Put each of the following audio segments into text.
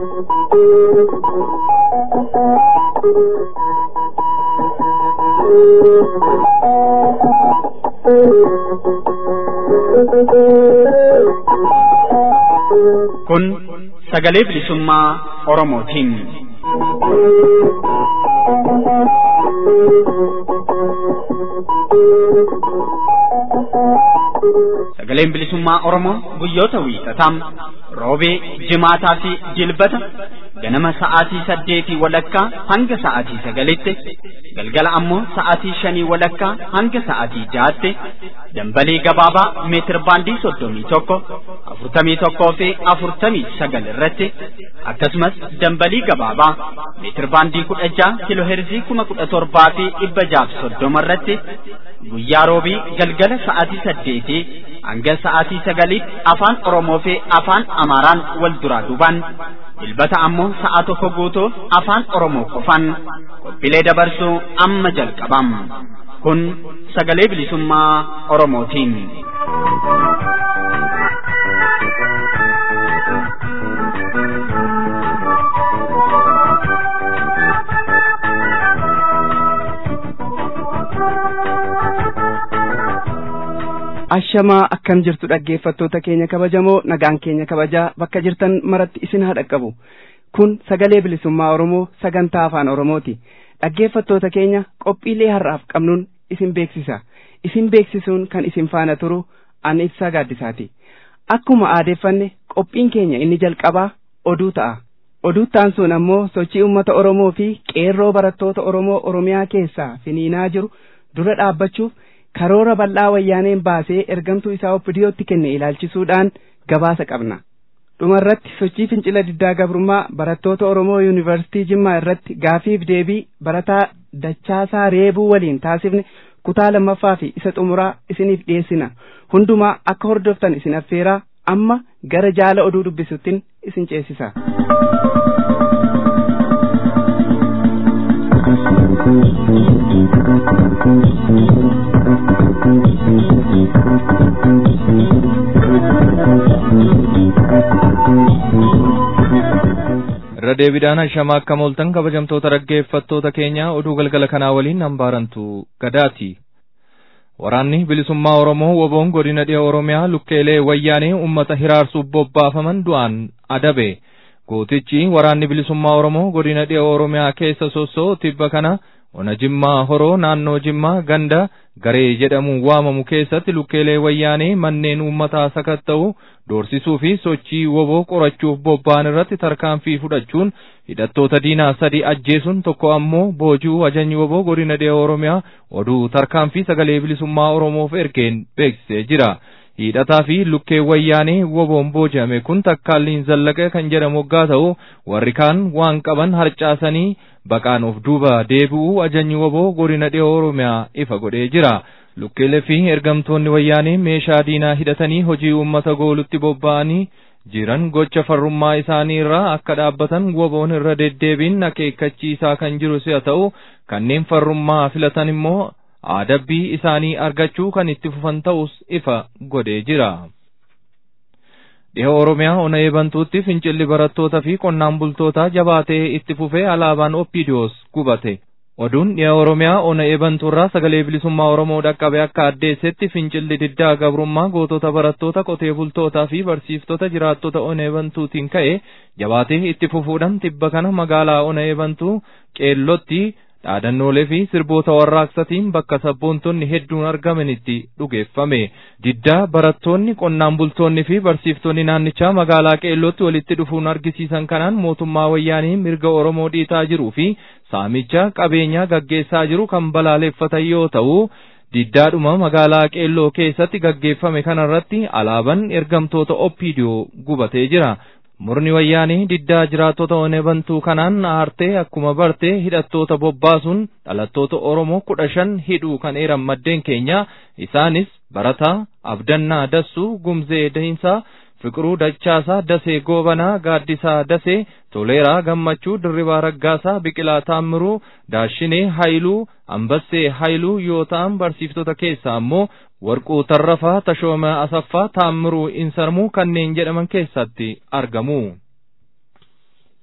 Kun sagalee bilisummaa Oromootiin. Sagaleen bilisummaa Oromoo guyyoota wiixataa roobee, jimaataa fi jilbata ganama sa'aatii saddeetii walakkaa hanga sa'aatii sagalitti galgala ammoo sa'aatii shanii walakkaa hanga sa'aatii jaatti dambalii gabaabaa meetir baandii soddomii tokko afurtamii tokkoo fi afurtamii sagal irratti akkasumas dambalii gabaabaa meetir baandii kudha jaha kiloo heerzii kuma kudha torbaa fi dhibba jaaf soddoma irratti guyyaa roobii galgala sa'aatii saddeetii hanga sa'aatii sagaliitti afaan Oromoo fi afaan Amaaraan wal duraa duubaan dilbata ammoo sa'a tokko guutuuf afaan Oromoo qofaan qophiilee dabarsuu amma jalqabam. Kun sagalee bilisummaa Oromootiin. ashamaa akkam jirtu dhaggeeffattoota keenya kabajamoo nagaan keenya kabajaa bakka jirtan maratti isin haa dhaqqabu kun sagalee bilisummaa oromoo sagantaa afaan oromooti dhaggeeffattoota keenya qophiilee har'aaf qabnuun isin beeksisa isin beeksisuun kan isin faana turu an ibsaa gaaddisaati akkuma aadeeffanne qophiin keenya inni jalqabaa oduu ta'a oduu taansuun ammoo sochii uummata oromoo fi qeerroo barattoota oromoo oromiyaa keessaa finiinaa jiru dura dhaabbachuuf karoora bal'aa wayyaaneen baasee ergamtuu isaa oppidiyootti kenne ilaalchisuudhaan gabaasa qabna. dhumarratti sochii fincila diddaa gabrummaa barattoota oromoo yuunivarsiitii jimmaa irratti gaafiif deebii barataa dachaasaa reebuu waliin taasifne kutaa lammaffaa fi isa xumuraa isiniif dhiyeessina hundumaa akka hordoftan isin affeeraa amma gara jaala oduu dubbisuttiin isin ceesisa. irra deebiidhaan ashamaa akka mooltan kabajamtoota dhaggeeffattoota keenya oduu galgala kanaa waliin hambaarantu gadaati. Waraanni bilisummaa Oromoo woboon godina dhiha Oromiyaa lukkeelee wayyaanee uummata hiraarsuuf bobbaafaman du'aan adabe. Gootichi waraanni bilisummaa Oromoo godina dhiha Oromiyaa keessa sossoo tibba kana ona Jimmaa Horoo naannoo Jimmaa ganda garee jedhamuun waamamu keessatti lukkeelee wayyaanee manneen uummataa sakatta'u doorsisuu fi sochii woboo qorachuuf bobba'an irratti tarkaanfii fudhachuun hidhattoota diinaa sadi ajjeesuun tokko ammoo boojuu ajajni woboo godina dhiha Oromiyaa oduu tarkaanfii sagalee bilisummaa Oromoof ergeen beeksisee jira. hidhataa fi lukkee wayyaanee woboon booji'ame kun takkaalliin zallaqa kan jedhamu waggaa ta'u warri kaan waan qaban harcaasanii baqaan of duuba deebi'uu ajajni woboo godina dhiha oromiyaa ifa godhee jira. Lukkeelee fi ergamtoonni wayyaanee meeshaa diinaa hidhatanii hojii uummata goolutti bobba'anii jiran gocha farrummaa isaanii irraa akka dhaabbatan woboon irra deddeebiin akeekkachiisaa kan jiru si'a ta'u kanneen farrummaa filatan immoo adabbii isaanii argachuu kan itti fufan ta'us ifa godhee jira. Dhiha Oromiyaa ona eebantuutti fincilli barattootaa fi qonnaan bultootaa jabaatee itti fufee alaabaan Oppidiyoos gubate. Oduun dhiha Oromiyaa ona eebantuurraa sagalee bilisummaa Oromoo dhaqqabe akka addeessetti fincilli diddaa gabrummaa gootota barattoota qotee bultootaa fi barsiiftota jiraattota ona eebantuutiin ka'e jabaatee itti fufuudhaan tibba kana magaalaa ona eebantuu qeellotti dhaadannoolee fi sirboota warraaqsatiin bakka sabboontonni hedduun argamanitti dhugeeffame. Diddaa barattoonni qonnaan bultoonni fi barsiiftonni naannichaa magaalaa qeellootti walitti dhufuun argisiisan kanaan mootummaa wayyaanii mirga Oromoo dhiitaa jiruu fi saamicha qabeenyaa gaggeessaa jiru kan balaaleffatan yoo ta'u, diddaadhuma magaalaa qeelloo keessatti gaggeeffame kanarratti alaabaan ergamtoota Oppiidiyoo gubatee jira. Murni wayyaanii diddaa jiraattota onee bantuu kanaan aartee akkuma bartee hidhattoota bobbaasuun dhalattoota Oromoo kudha shan hidhuu kan eeran maddeen keenya isaanis Barataa, Abdannaa Dassuu, Gumzee Dahinsaa, Fiqiruu Dachaasaa, Dasee Goobanaa, Gaaddisaa Dasee, Toleeraa Gammachuu, Dirribaa Raggaasaa, Biqilaa Taammiruu, Daashinee Haayiluu, Ambassee Haayiluu yoo ta'an barsiiftota keessaa ammoo Warquu Tarrafaa, Tashooma Asaffaa, Taammiruu Insarmuu kanneen jedhaman keessatti argamu.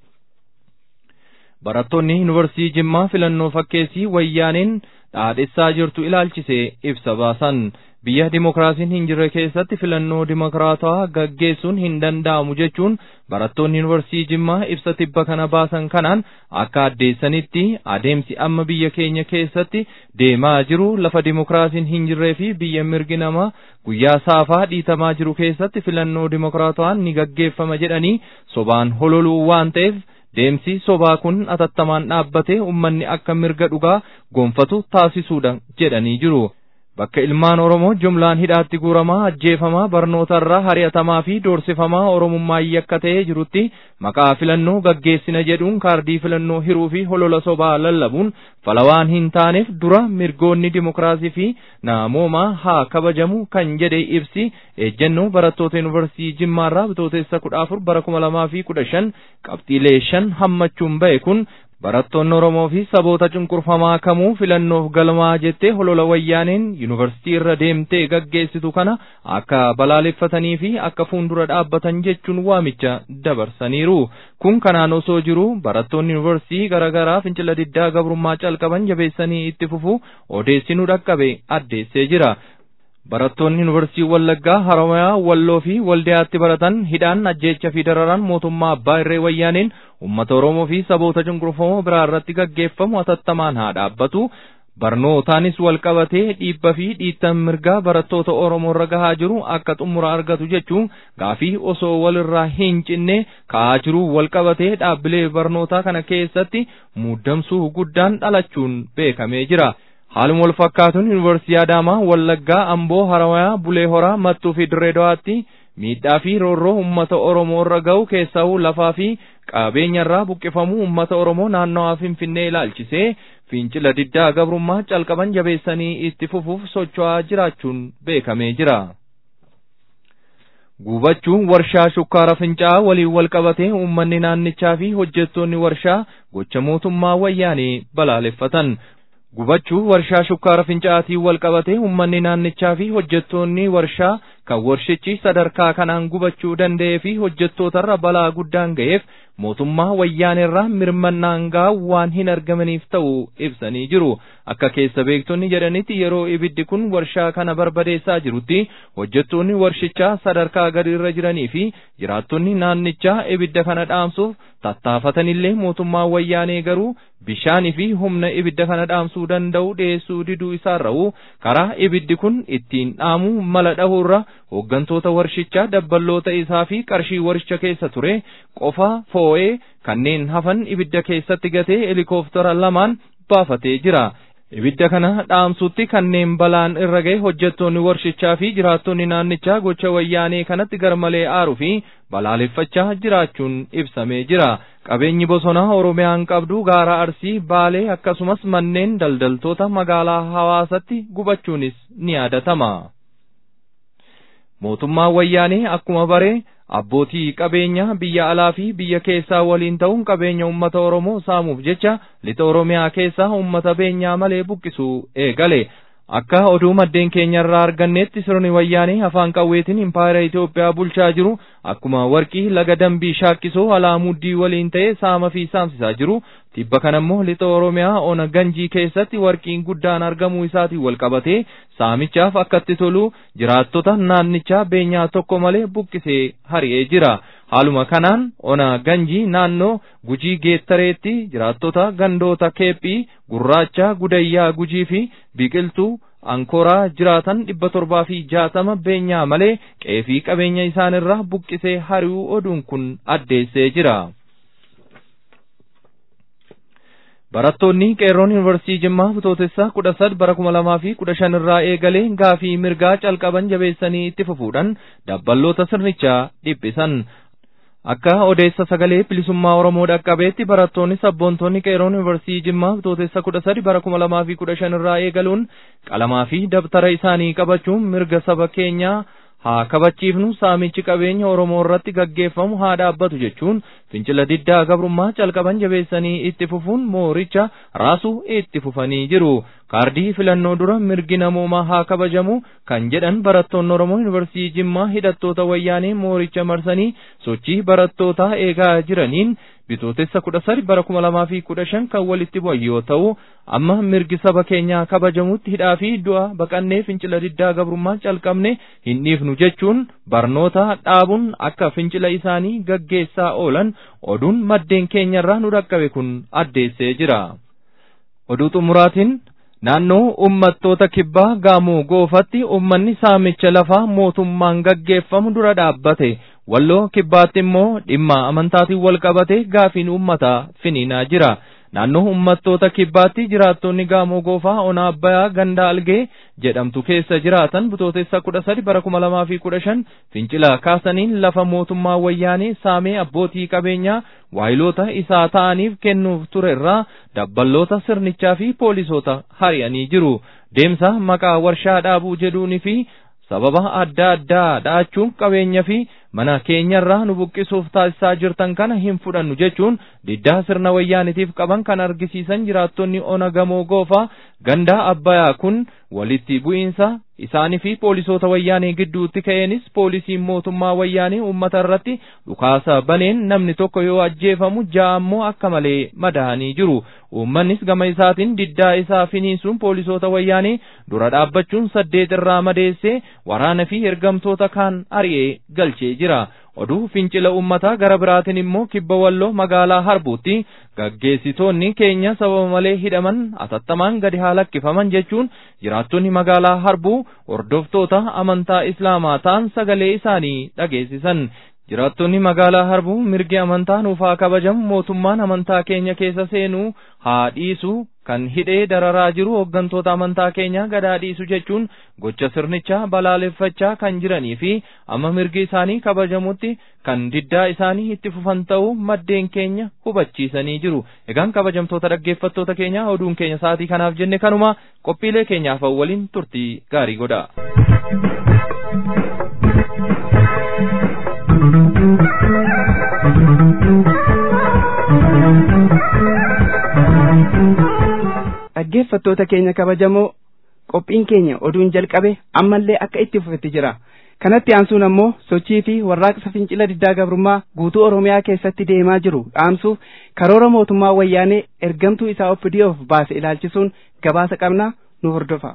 barattoonni yuunivarsiitii Jimmaa filannoo fakkeessii wayyaaneen dhaadhessaa jirtu ilaalchisee ibsa baasan. biyya dimokiraasiin hin jirre keessatti filannoo dimokiraatawaa gaggeessuun hin danda'amu jechuun barattoonni yuunivarsiitii Jimmaa ibsa tibba kana baasan kanaan akka addeessanitti adeemsi amma biyya keenya keessatti deemaa jiru lafa dimokiraasiin hin jirree fi biyya mirgi namaa guyyaa saafaa dhiitamaa jiru keessatti filannoo dimokiraatawaan ni gaggeeffama jedhanii sobaan hololuu waan ta'eef deemsi sobaa kun atattamaan dhaabbatee ummanni akka mirga dhugaa gonfatu taasisuudha jedhanii jiru. bakka ilmaan Oromoo jumlaan hidhaatti guuramaa ajjeefamaa barnootarraa hari'atamaa fi doorsifamaa Oromummaa yakka ta'ee jirutti maqaa filannoo gaggeessina jedhuun kaardii filannoo hiruu fi holola sobaa lallabuun falawaan hin taaneef dura mirgoonni dimokiraasii fi namoomaa haa kabajamu kan jedhe ibsi ejjennoo barattoota yuunivarsiitii Jimmaarraa bitootessa kudha afur bara kuma lamaa fi kudha shan qabxiilee shan hammachuun ba'e kun barattoonni Oromoo fi saboota cunqurfamaa kamuu filannoof galmaa jettee holola wayyaaneen yuunivarsiitii irra deemtee gaggeessitu kana akka balaaleffatanii fi akka fuuldura dhaabbatan jechuun waamicha dabarsaniiru. Kun kanaan osoo jiru barattoonni yuunivarsiitii garaagaraa fincila diddaa gabrummaa calqaban jabeessanii itti fufu odeessinuu dhaqqabe addeessee jira. Barattoonni yuunivarsiitii Wallaggaa, Haramayaa, Walloo fi Waldiyaatti baratan hidhaan ajjeecha fi dararaan mootummaa abbaa irree wayyaaneen uummata Oromoo fi saboota cunqurfamoo biraa irratti gaggeeffamu atattamaan haa dhaabbatu. Barnootaanis wal qabatee dhiibba fi dhiittan mirgaa barattoota Oromoo irra gahaa jiru akka xumura argatu jechuun gaafii osoo walirraa hin cinne ka'aa jiru wal qabatee dhaabbilee barnootaa kana keessatti muddamsuu guddaan dhalachuun beekamee jira. Haaluma wal fakkaatuun yuunivarsiitii Adaamaa, Wallaggaa, Amboo, Haramayaa, Bulee Horaa, Mattuu fi Dirree Dawaatti miidhaa fi roorroo uummata Oromoo irra ga'u keessaa lafaa fi qabeenya irraa buqqifamuu uummata Oromoo naannawaa Finfinnee ilaalchisee fincila diddaa gabrummaa calqaban jabeessanii itti fufuuf socho'aa jiraachuun beekamee jira. Gubachuun warshaa shukkaara fincaa'aa waliin wal qabatee uummanni naannichaa fi hojjettoonni warshaa gocha mootummaa wayyaanee balaaleffatan. Gubachuu warshaa shukkaara fincaa'aatiin wal qabatee uummanni naannichaa fi hojjettoonni warshaa kan warshichi sadarkaa kanaan gubachuu danda'ee fi hojjettootarra balaa guddaan ga'eef mootummaa wayyaanerraa mirmannaan gahaa waan hin argamaniif ta'uu ibsanii jiru. Akka keessa beektonni jedhanitti yeroo ibiddi kun warshaa kana barbadeessaa jirutti hojjettoonni warshichaa sadarkaa gadi irra jiranii fi jiraattonni naannichaa ibidda kana dhaamsuuf tattaafatanillee mootummaa wayyaanee garuu bishaanii fi humna ibidda kana dhaamsuu danda'u dhiyeessuu diduu isaarra'u karaa ibiddi kun ittiin dhaamuu mala dhahuurra hooggantoota warshichaa dabballoota isaa fi qarshii warshicha keessa ture qofa foo'ee kanneen hafan ibidda keessatti gatee helikooftara lamaan baafatee jira. Ibidda kana dhaamsutti kanneen balaan irra ga'e hojjettoonni warshichaa fi jiraattonni naannichaa gocha wayyaanee kanatti garmalee aaruu fi balaaleffachaa jiraachuun ibsamee jira. Qabeenyi bosonaa Oromiyaan qabdu gaara Arsii, Baalee akkasumas manneen daldaltoota magaalaa Hawaasatti gubachuunis ni yaadatama. Mootummaan wayyaanee akkuma baree abbootii qabeenyaa biyya alaa fi biyya keessaa waliin ta'uun qabeenya uummata Oromoo saamuuf jecha lixa Oromiyaa keessaa uummata beenyaa malee buqqisuu eegale. Akka oduu maddeen keenyarraa arganneetti sirni wayyaanee afaan qawweetiin impaayera Itoophiyaa bulchaa jiru akkuma warqii laga dambii shaakkisoo alaa muddii waliin ta'ee saama fi saamsisaa jiru. Tibba kanammoo lixa Oromiyaa ona ganjii keessatti warqiin guddaan argamuu isaatiin wal qabatee saamichaaf akkatti tolu jiraattota naannichaa beenyaa tokko malee buqqisee hari'ee jira. Haaluma kanaan ona ganjii naannoo gujii geettareetti jiraattota gandoota keephii gurraacha gudayyaa gujii fi biqiltuu ankoraa jiraatan dhibba torbaa fi jaatama beenyaa malee qeefii qabeenya isaanirraa buqqisee hari'uu oduun kun addeessee jira. Barattoonni qeerroon yuunivarsiitii Jimmaa bitootessa kudha sad bara kuma lamaa fi kudha shan irraa eegalee gaafii mirgaa calqaban jabeessanii itti fufuudhaan dabballoota sirnichaa dhiphisan. Akka odeessa sagalee bilisummaa Oromoo dhaqqabeetti barattoonni sabboontonni qeerroon yuunivarsiitii Jimmaa bitootessa kudha sadi bara kuma lamaa fi kudha shan irraa eegaluun qalamaa fi dabtara isaanii qabachuun mirga saba keenyaa haa kabachiifnu saamichi qabeenya Oromoo irratti gaggeeffamu haa dhaabbatu jechuun fincila diddaa gabrummaa calqaban jabeessanii itti fufuun mooricha raasuu itti fufanii jiru. Kaardii filannoo dura mirgi namoomaa haa kabajamu kan jedhan barattoonni Oromoo Yuunivarsiitii Jimmaa hidhattoota wayyaanee mooricha marsanii sochii barattootaa eegaa jiraniin bitootessa kudha sadi bara kuma lamaa fi kudha shan kan walitti bu'an yoo ta'u amma mirgi saba keenyaa kabajamutti hidhaa fi du'a baqannee fincila diddaa gabrummaa calqabne hin dhiifnu jechuun barnoota dhaabuun akka fincila isaanii gaggeessaa oolan oduun maddeen keenyarraa nu dhaqqabe kun addeessee jira. Oduu xumuraatiin naannoo uummattoota kibbaa gaamoo goofatti uummanni saamicha lafaa mootummaan gaggeeffamu dura dhaabbate walloo kibbaatti immoo dhimma amantaatiin wal qabate gaafiin uummataa finiinaa jira. Naannoo uummattoota kibbaatti jiraattonni gaamoo goofaa onaa abbayaa ganda algee jedhamtu keessa jiraatan bitootessa kudha sadi bara kuma lamaa fi kudha shan fincila kaasaniin lafa mootummaa wayyaanee saamee abbootii qabeenyaa waayiloota isaa ta'aniif kennuuf ture irraa dabballoota sirnichaa fi poolisoota hari'anii jiru. Deemsa maqaa warshaa dhaabuu jedhuunii fi sababa adda addaa dhaachuun qabeenya fi mana keenyarraa nu buqqisuuf taasisaa jirtan kana hin fudhannu jechuun diddaa sirna wayyaanitiif qaban kan argisiisan jiraattonni ona gamoo goofaa gandaa abbayaa kun walitti bu'iinsa isaanii fi poolisoota wayyaanee gidduutti ka'eenis poolisiin mootummaa wayyaanee uummata irratti dhukaasa baneen namni tokko yoo ajjeefamu ja'a ammoo akka malee madaa'anii jiru. Uummannis gama isaatiin diddaa isaa finiinsuun poolisoota wayyaanee dura dhaabbachuun saddeet irraa madeessee waraana fi ergamtoota kaan ari'ee galchee jira. Oduu fincila uummataa gara biraatiin immoo kibba walloo magaalaa harbuutti gaggeessitoonni keenya sababa malee hidhaman atattamaan gadi haa lakkifaman jechuun jiraattonni magaalaa harbuu hordoftoota amantaa islaamaa ta'an sagalee isaanii dhageessisan. Jiraattonni magaalaa harbuu mirgi amantaa nuuf haa kabajamu mootummaan amantaa keenya keessa seenuu haa dhiisu kan hidhee dararaa jiru hooggantoota amantaa keenyaa gadaa dhiisu jechuun gocha sirnichaa balaaleffachaa kan jiranii fi amma mirgi isaanii kabajamutti kan diddaa isaanii itti fufan ta'uu maddeen keenya hubachiisanii jiru. Egaan kabajamtoota dhaggeeffattoota keenya oduun keenya sa'aatii kanaaf jenne kanuma qophiilee keenyaaf waliin turtii gaarii godha. dhaggeeffattoota keenya kabajamoo qophiin keenya oduun jalqabe ammallee akka itti fufetti jira kanatti aansuun ammoo sochii fi warraaqsa fincila diddaa gabrummaa guutuu oromiyaa keessatti deemaa jiru dhaamsuuf karoora mootummaa wayyaanee ergamtuu isaa oppidiyoof baase ilaalchisuun gabaasa qabnaa nu hordofa.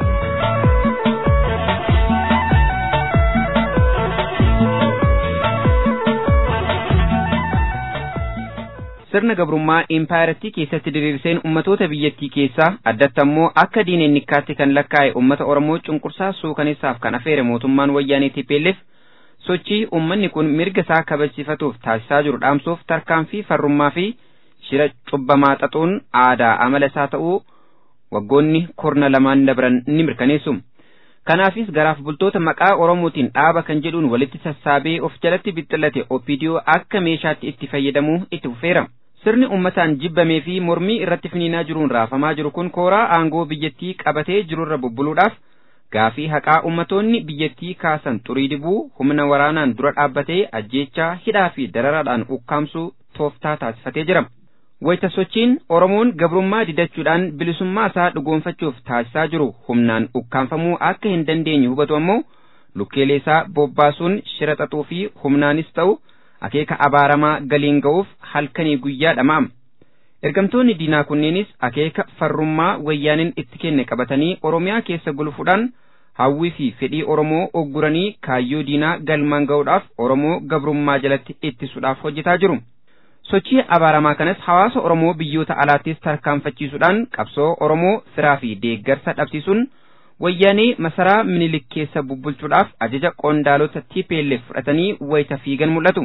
sirna gabrummaa impaayiratii keessatti diriirseen ummatoota biyyattii keessaa addatti ammoo akka diinennikkaatti kan lakkaa'e ummata oromoo cunqursaa suukaneessaaf kan afeere mootummaan wayyaanee TPLF sochii ummanni kun mirga isaa kabajsifatuuf taasisaa jiru dhaamsuuf tarkaanfii farrummaa fi shira cubbamaa xaxuun aadaa amala isaa ta'uu waggoonni kurna lamaan dabran ni mirkaneessu. Kanaafis garaaf bultoota maqaa Oromootiin dhaaba kan jedhuun walitti sassaabee of jalatti bixxillate OPDO akka meeshaatti itti fayyadamuu itti fufeera. Sirni uummataan jibbamee fi mormii irratti finiinaa jiruun raafamaa jiru kun kooraa aangoo biyyattii qabatee jirurra bubbuluudhaaf gaafii haqaa ummatoonni biyyattii kaasan xurii dibuu humna waraanaan dura dhaabbatee ajjeechaa hidhaa fi dararaadhaan ukkaamsuu tooftaa taasifatee jira. Wayita sochiin Oromoon gabrummaa didachuudhaan bilisummaa isaa dhugoonfachuuf taasisaa jiru humnaan ukkaanfamuu akka hin dandeenye hubatu ammoo lukkeelee isaa bobbaasuun shira xaxuu fi humnaanis ta'u akeeka abaaramaa galiin ga'uuf halkanii guyyaa dhamaam. Ergamtoonni diinaa kunneenis akeeka farrummaa wayyaaniin itti kenne qabatanii Oromiyaa keessa gulufuudhaan hawwii fi fedhii Oromoo ogguranii kaayyoo diinaa galmaan ga'uudhaaf Oromoo gabrummaa jalatti ittisuudhaaf hojjetaa jiru. Sochii abaaramaa kanas hawaasa Oromoo biyyoota alaattis tarkaanfachiisuudhaan qabsoo Oromoo firaa fi deeggarsa dhabsiisuun wayyaanee masaraa minilik keessa bubbulchuudhaaf ajaja qondaalota TPLF fudhatanii wayita fiigan mul'atu.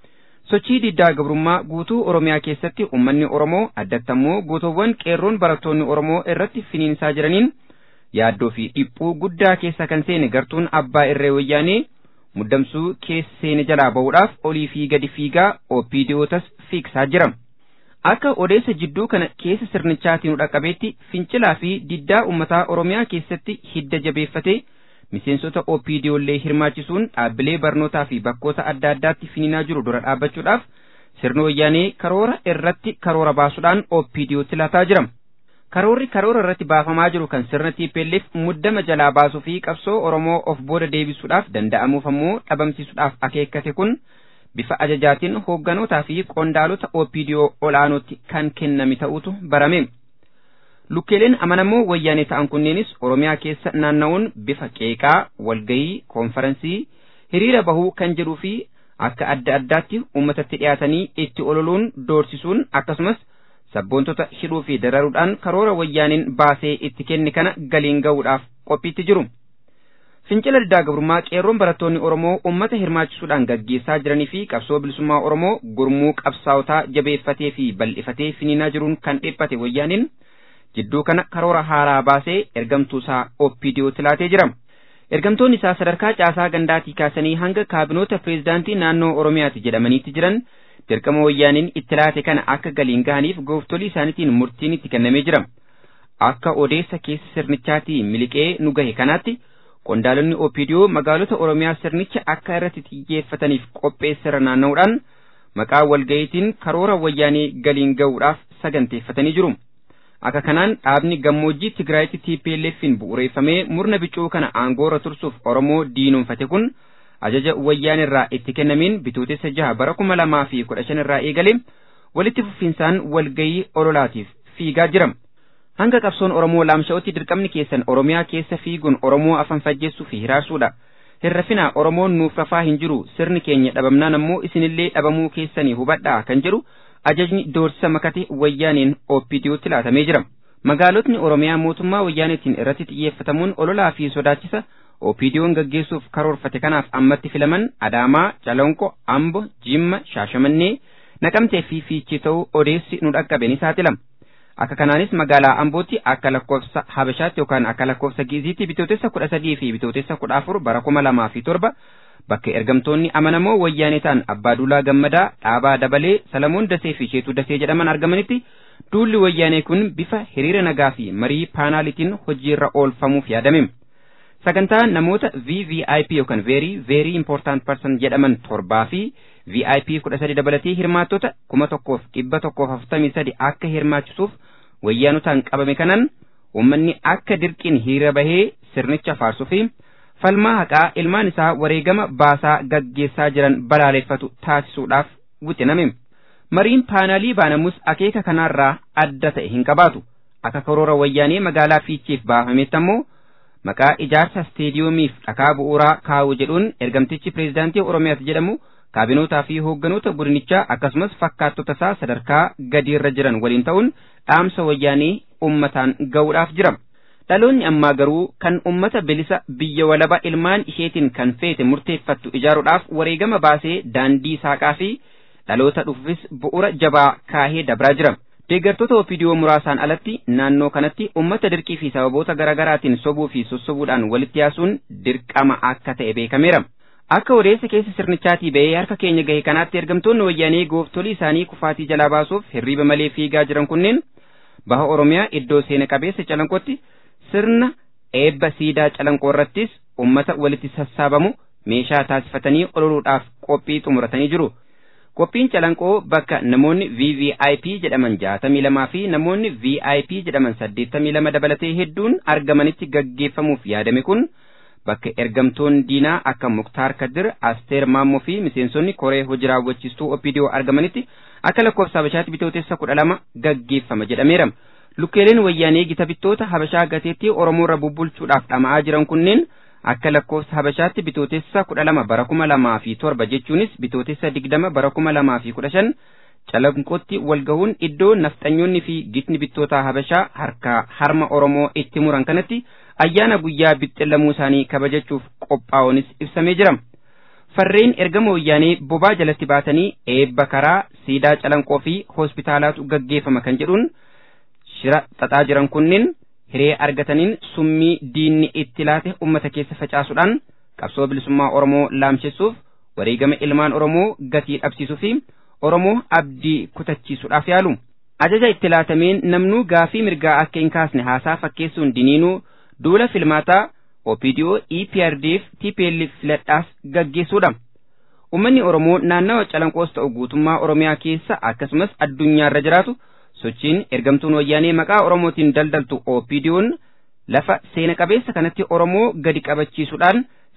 Sochii diddaa gabrummaa guutuu Oromiyaa keessatti uummanni Oromoo addatti ammoo gootowwan qeerroon barattoonni Oromoo irratti finiinsaa jiraniin yaaddoo fi dhiphuu guddaa keessa kan seene gartuun abbaa irree wayyaanee muddamsuu keessa seene jalaa ba'uudhaaf olii fi gadi fiigaa OPDOtas fiigsaa jira. Akka odeessa jidduu kana keessa sirnichaatiin dhaqqabeetti fincilaa fi diddaa uummataa Oromiyaa keessatti hidda jabeeffatee miseensota OPDOllee hirmaachisuun dhaabbilee barnootaa fi bakkoota adda addaatti finiinaa jiru dura dhaabbachuudhaaf sirni wayyaanee karoora irratti karoora baasuudhaan OPDOtti lataa jira. Karoorri karoora irratti baafamaa jiru kan sirna TPLF muddama jalaa baasuu fi qabsoo Oromoo of booda deebisuudhaaf danda'amuuf ammoo dhabamsiisuudhaaf akeekkate kun bifa ajajaatiin hoogganotaa fi qondaalota OPDO olaanootti kan kenname ta'utu barame. Lukkeeleen amanamoo wayyaanee ta'an kunneenis Oromiyaa keessa naanna'uun bifa qeeqaa, walgayii, koonferansii, hiriira bahuu kan jedhuu fi akka adda addaatti uummatatti dhiyaatanii itti ololuun doorsisuun akkasumas sabboontota hidhuu fi dararuudhaan karoora wayyaaniin baasee itti kenne kana galiin ga'uudhaaf qophiitti jiru. Fincila diddaa gabrummaa qeerroon barattoonni Oromoo uummata hirmaachisuudhaan gaggeessaa jiranii fi qabsoo bilisummaa Oromoo gurmuu qabsaawotaa jabeeffatee fi bal'ifatee finiinaa jiruun kan dhiphate wayyaaniin jidduu kana karoora haaraa baasee ergamtuusaa OPDOtti laatee jira. Ergamtoonni isaa sadarkaa caasaa gandaatii kaasanii hanga kaabinoota pireezidaantii naannoo Oromiyaati jedhamaniitti jiran dirqama wayyaaniin itti laate kana akka galiin gahaniif gooftolii isaaniitiin murtiin itti kennamee jira. Akka odeessa keessa sirnichaatii miliqee nu gahe kanaatti qondaalonni OPDO magaalota Oromiyaa sirnicha akka irratti xiyyeeffataniif qopheessara naanna'uudhaan maqaa walga'iitiin karoora wayyaanii galiin ga'uudhaaf saganteeffatanii jiru. Akka kanaan dhaabni gammoojjii Tigraayitti TPLF'n bu'uureeffamee murna bicuu kana aangoorra tursuuf Oromoo diinomfate kun ajaja wayyaan irraa itti kennameen bitootessa jaha bara kuma lamaa fi kudha shan irraa eegale walitti fufinsaan walgayii ololaatiif fiigaa jira. Hanga qabsoon Oromoo laamsha'utti dirqamni keessan Oromiyaa keessa fiiguun Oromoo afan fajjeessuu fi hiraarsuudha. Hirrafinaa Oromoon nuuf rafaa hin jiru sirni keenya dhabamnaan ammoo isinillee dhabamuu keessanii hubadhaa kan jedhu ajajni doorsisa makate wayyaaniin OPDOtti laatamee jira. Magaalotni Oromiyaa mootummaa wayyaaneetiin irratti xiyyeeffatamuun ololaa fi sodaachisa OPDO'n gaggeessuuf karoorfate kanaaf ammatti filaman Adaamaa, Calonqo, Ambo, Jimma, Shaashamannee, Naqamtee fi Fiichee ta'uu odeessi nu dhaqqabe ni saaxilama. Akka kanaanis magaalaa Ambootti akka lakkoofsa Habashaatti yookaan akka lakkoofsa Giiziitti bitootessa kudha sadii fi bitootessa kudha afur bara kuma lamaa fi torba bakka ergamtoonni amanamoo wayyaanee ta'an Abbaaduulaa Gammadaa, Dhaabaa Dabalee, Salamoon Dasee fi Sheetuu Dasee jedhaman argamanitti duulli wayyaanee kun bifa hiriira nagaa fi marii paanaalitiin hojiirra oolfamuuf yaadame. Sagantaa namoota VVIP yookaan Very Very Important Person jedhaman torbaa fi VIP kudha sadi dabalatee hirmaattota kuma tokkoof dhibba tokkoof afurtamii sadi akka hirmaachisuuf wayyaanotaan qabame kanan uummanni akka dirqiin hiriira bahee sirnicha faarsuu fi falmaa haqaa ilmaan isaa wareegama baasaa gaggeessaa jiran balaaleffatu taasisuudhaaf wixiname. Mariin paanaalii baanamus akeeka kanaarraa adda ta'e hin qabaatu. Akka karoora wayyaanee magaalaa Fiicheef baafametti ammoo maqaa ijaarsa isteediyoomiif dhakaa bu'uuraa kaa'u jedhuun ergamtichi pireezidaantii Oromiyaati jedhamu kaabinootaa fi hoogganoota godinichaa akkasumas fakkaattota isaa sadarkaa gadiirra jiran waliin ta'uun dhaamsa wayyaanee ummataan ga'uudhaaf jira. Dhaloonni ammaa garuu kan ummata bilisa biyya walaba ilmaan isheetiin kan feete murteeffattu ijaaruudhaaf wareegama baasee daandii saaqaa fi dhaloota dhufuufis bu'uura jabaa kaahee dabraa jira. Deeggartoota OPDO muraasaan alatti naannoo kanatti ummata dirqii fi sababoota garaagaraatiin sobuu fi sossobuudhaan walitti yaasuun dirqama akka ta'e beekameera. Akka odeessa keessa sirnichaatii ba'ee harka keenya gahe kanaatti ergamtoonni wayyaanee gooftolii isaanii kufaatii jalaa baasuuf hirriiba malee fiigaa jiran kunneen baha Oromiyaa iddoo seena qabeessa calanqootti sirna eebba siidaa calanqoo irrattis ummata walitti sassaabamu meeshaa taasifatanii ololuudhaaf qophii xumuratanii jiru. Qophiin calanqoo bakka namoonni VVIP jedhaman jaatamii lamaa fi namoonni VIP jedhaman saddeettamii lama dabalatee hedduun argamanitti gaggeeffamuuf yaadame kun bakka ergamtoonni diinaa akka Muktaar Kadir, Asteer Maammoo fi miseensonni koree hojii raawwachiistuu OPDO argamanitti akka lakkoofsa Habashaatti bitootessa kudha lama gaggeeffama jedhameera. Lukkeeleen wayyaanee gita bittoota Habashaa gateettii Oromoo irra bubbulchuudhaaf dhama'aa jiran kunneen akka lakkoofsa Habashaatti bitootessa kudha lama bara kuma lamaa fi torba jechuunis bitootessa digdama bara kuma lamaa fi kudha shan calanqootti walgahuun iddoo nafxanyoonni fi gitni bittootaa Habashaa harkaa harma Oromoo itti muran kanatti ayyaana guyyaa bixxillamuu isaanii kabajachuuf qophaa'uunis ibsamee jira. Farreen ergama wayyaanee bobaa jalatti baatanii eebba karaa siidaa calanqoo fi hospitaalaatu gaggeeffama kan jedhuun shira xaxaa jiran kunneen hiree argataniin summii diinni itti laate ummata keessa facaasuudhaan qabsoo bilisummaa Oromoo laamsessuuf wareegama ilmaan Oromoo gatii dhabsiisuu fi Oromoo abdii kutachiisuudhaaf yaalu. Ajaja itti laatameen namnuu gaafii mirgaa akka hin kaasne haasaa fakkeessuun diniinuu duula filmaataa OPDO EPRDF TPLF filadhaas gaggeessuudha. Uummanni Oromoo naannawa calanqoos ta'u guutummaa Oromiyaa keessa akkasumas addunyaarra jiraatu sochiin ergamtuun wayyaanee maqaa Oromootiin daldaltu OPDO'n lafa seena qabeessa kanatti Oromoo gadi qabachiisuudhaan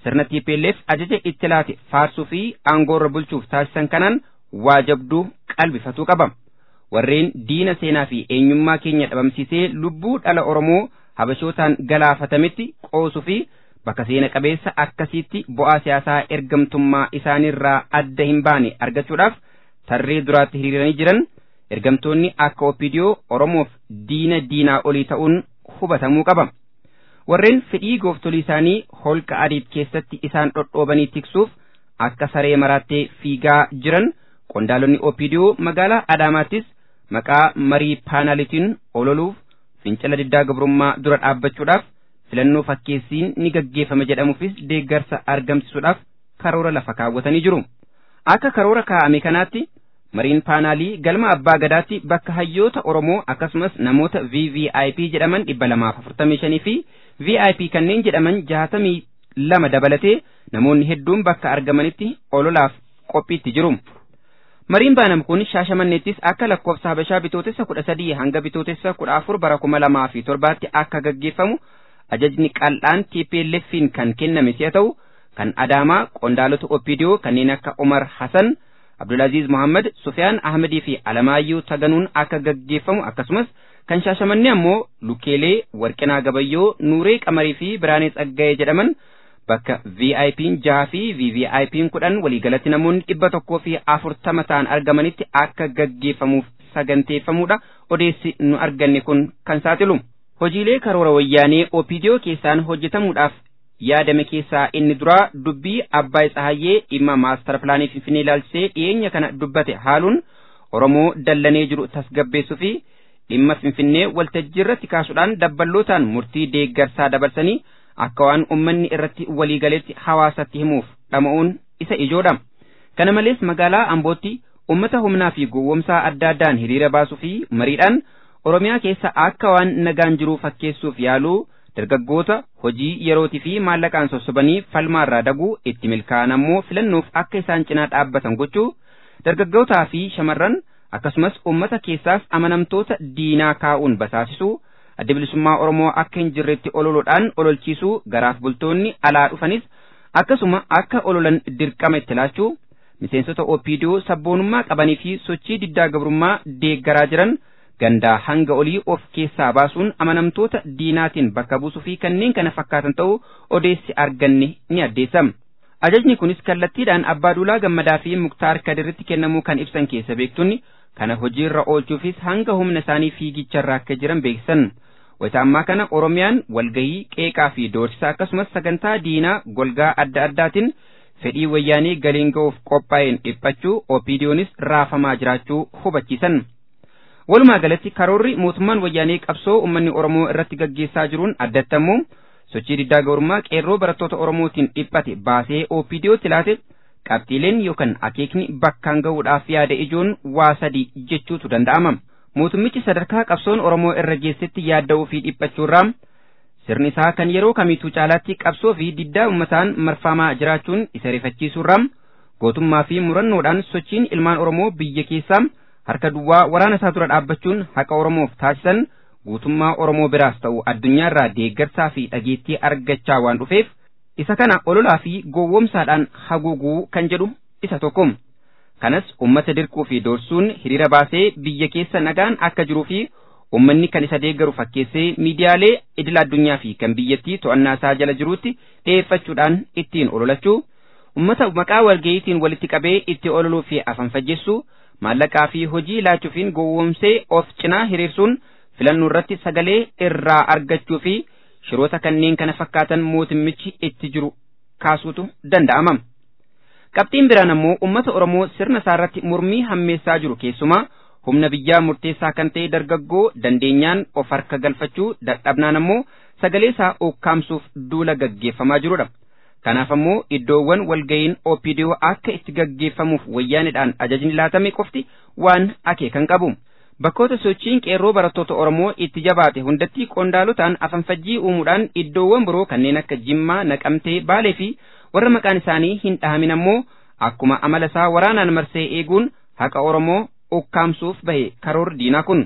sirna TPLF ajaja itti laate faarsuu fi aangoorra bulchuuf taasisan kanaan waa jabduu qalbifatuu qaba. Warreen diina seenaa fi eenyummaa keenya dhabamsiisee lubbuu dhala Oromoo habashootaan galaafatametti qoosuu fi bakka seena qabeessa akkasiitti bu'aa siyaasaa ergamtummaa isaaniirraa adda hin baane argachuudhaaf tarree duraatti hiriiranii jiran ergamtoonni akka OPDO Oromoof diina diinaa olii ta'uun hubatamuu qaba. Warreen fedhii gooftolii isaanii holqa adiif keessatti isaan dhodhoobanii tiksuuf akka saree maraattee fiigaa jiran qondaalonni OPDO magaalaa Adaamaattis maqaa marii paanaalitiin ololuuf fincila diddaa gabrummaa dura dhaabbachuudhaaf filannoo fakkeessiin ni gaggeeffama jedhamuufis deeggarsa argamsiisuudhaaf karoora lafa kaawwatanii jiru. Akka karoora kaa'ame kanaatti mariin paanaalii galma abbaa gadaatti bakka hayyoota Oromoo akkasumas namoota VVIP jedhaman dhibba lamaaf afurtamii shanii fi VIP kanneen jedhaman jaatamii lama dabalatee namoonni hedduun bakka argamanitti ololaaf qophiitti jiru. Mariin baanam kun shaashamanneettis akka lakkoofsa habashaa bitootessa kudha sadii hanga bitootessa kudha afur bara kuma lamaa fi torbaatti akka gaggeeffamu ajajni qal'aan TPLFiin kan kenname si'a ta'u kan Adaamaa qondaalota OPDO kanneen akka Umar Hassan, Abdulaziz Muhammad, Sufyaan Ahmadii fi Alamaayyuu Taganuun akka gaggeeffamu akkasumas kan shaashamannee ammoo Lukeelee, Warqinaa Gabayyoo, Nuuree Qamarii fi Biraanee Tsaggayee jedhaman bakka VIP'n jaha fi VVIP'n kudhan waliigalatti namoonni dhibba tokkoo fi afurtama ta'an argamanitti akka gaggeeffamuuf saganteeffamuudha odeessi nu arganne kun kan saaxilu. Hojiilee karoora wayyaanee OPDO keessaan hojjetamuudhaaf yaadame keessaa inni duraa dubbii Abbaay Tsahayyee dhimma maastar pilaanii Finfinnee ilaalchisee dhiyeenya kana dubbate haaluun Oromoo dallanee jiru tasgabbeessuu fi dhimma Finfinnee waltajjii irratti kaasuudhaan dabballootaan murtii deeggarsaa dabarsanii akka waan ummanni irratti waliigaletti hawaasatti himuuf dhama'uun isa ijoodha. Kana malees magaalaa Ambootti ummata humnaa fi gowwomsaa adda addaan hiriira baasuu fi mariidhaan Oromiyaa keessa akka waan nagaan jiru fakkeessuuf yaaluu dargaggoota hojii yerootii fi maallaqaan sossobanii falmaarraa daguu itti milkaa'an ammoo filannoof akka isaan cinaa dhaabbatan gochuu dargaggootaa fi shamarran akkasumas ummata keessaas amanamtoota diinaa kaa'uun basaasisuu adda bilisummaa Oromoo akka hin jirretti ololuudhaan ololchiisuu garaaf bultoonni alaa dhufanis akkasuma akka ololan dirqama itti laachuu miseensota OPDO sabboonummaa qabanii fi sochii diddaa gabrummaa deeggaraa jiran gandaa hanga olii of keessaa baasuun amanamtoota diinaatiin bakka buusuu fi kanneen kana fakkaatan ta'uu odeessi arganne ni addeessama. Ajajni kunis kallattiidhaan Abbaa Duulaa Gammadaa fi Muktaar Kadirritti kennamuu kan ibsan keessa beektonni kana hojiirra oolchuufis hanga humna isaanii fiigicharra akka jiran beeksisan. Wayita ammaa kana Oromiyaan walgahii qeeqaa fi doorsisa akkasumas sagantaa diinaa golgaa adda addaatiin fedhii wayyaanee galiin ga'uuf qophaa'een dhiphachuu OPDOnis raafamaa jiraachuu hubachiisan. Walumaa galatti karoorri mootummaan wayyaanee qabsoo uummanni Oromoo irratti gaggeessaa jiruun addattamuu sochii diddaa gabrummaa qeerroo barattoota Oromootiin dhiphate baasee OPDOtti laate qabxiileen yookaan akeekni bakkaan ga'uudhaaf yaada ijoon waa sadii jechuutu danda'ama. Mootummichi sadarkaa qabsoon Oromoo irra geessetti yaadda'uu fi dhiphachuurraa sirni isaa kan yeroo kamiituu caalaatti qabsoo fi diddaa uummataan marfamaa jiraachuun isa rifachiisuurraa gootummaa fi murannoodhaan sochiin ilmaan Oromoo biyya keessaa harka duwwaa waraana isaa dura dhaabbachuun haqa Oromoof taasisan guutummaa Oromoo biraas ta'u addunyaarraa deeggarsaa fi dhageettii argachaa waan dhufeef isa kana ololaa fi gowwomsaadhaan haguuguu kan jedhu isa tokko. Kanas uummata dirquu fi doorsuun hiriira baasee biyya keessa nagaan akka jiruu fi uummanni kan isa deeggaru fakkeessee miidiyaalee idil addunyaa fi kan biyyattii to'annaa isaa jala jiruutti dhiyeeffachuudhaan ittiin ololachuu uummata maqaa walga'iitiin walitti qabee itti ololuu fi afanfajjeessuu maallaqaa fi hojii laachuufiin gowwomsee of cinaa hiriirsuun filannoo irratti sagalee irraa argachuu fi shiroota kanneen kana fakkaatan mootummichi itti jiru kaasuutu danda'ama. Qabxiin biraan ammoo uummata Oromoo sirna isaarratti mormii hammeessaa jiru keessumaa humna biyyaa murteessaa kan ta'e dargaggoo dandeenyaan of harka galfachuu dadhabnaan ammoo sagalee isaa ukkaamsuuf duula gaggeeffamaa jirudha. Kanaaf ammoo iddoowwan walga'iin OPDO akka itti gaggeeffamuuf wayyaanidhaan ajajni laatame qofti waan akeekan qabu. Bakkoota sochiin qeerroo barattoota Oromoo itti jabaate hundatti qondaalotaan afanfajjii uumuudhaan iddoowwan biroo kanneen akka Jimmaa, Naqamtee, Baalee fi warra maqaan isaanii hin dhahamin ammoo akkuma amala isaa waraanaan marsee eeguun haqa Oromoo ukkaamsuuf bahe karoor diinaa kun.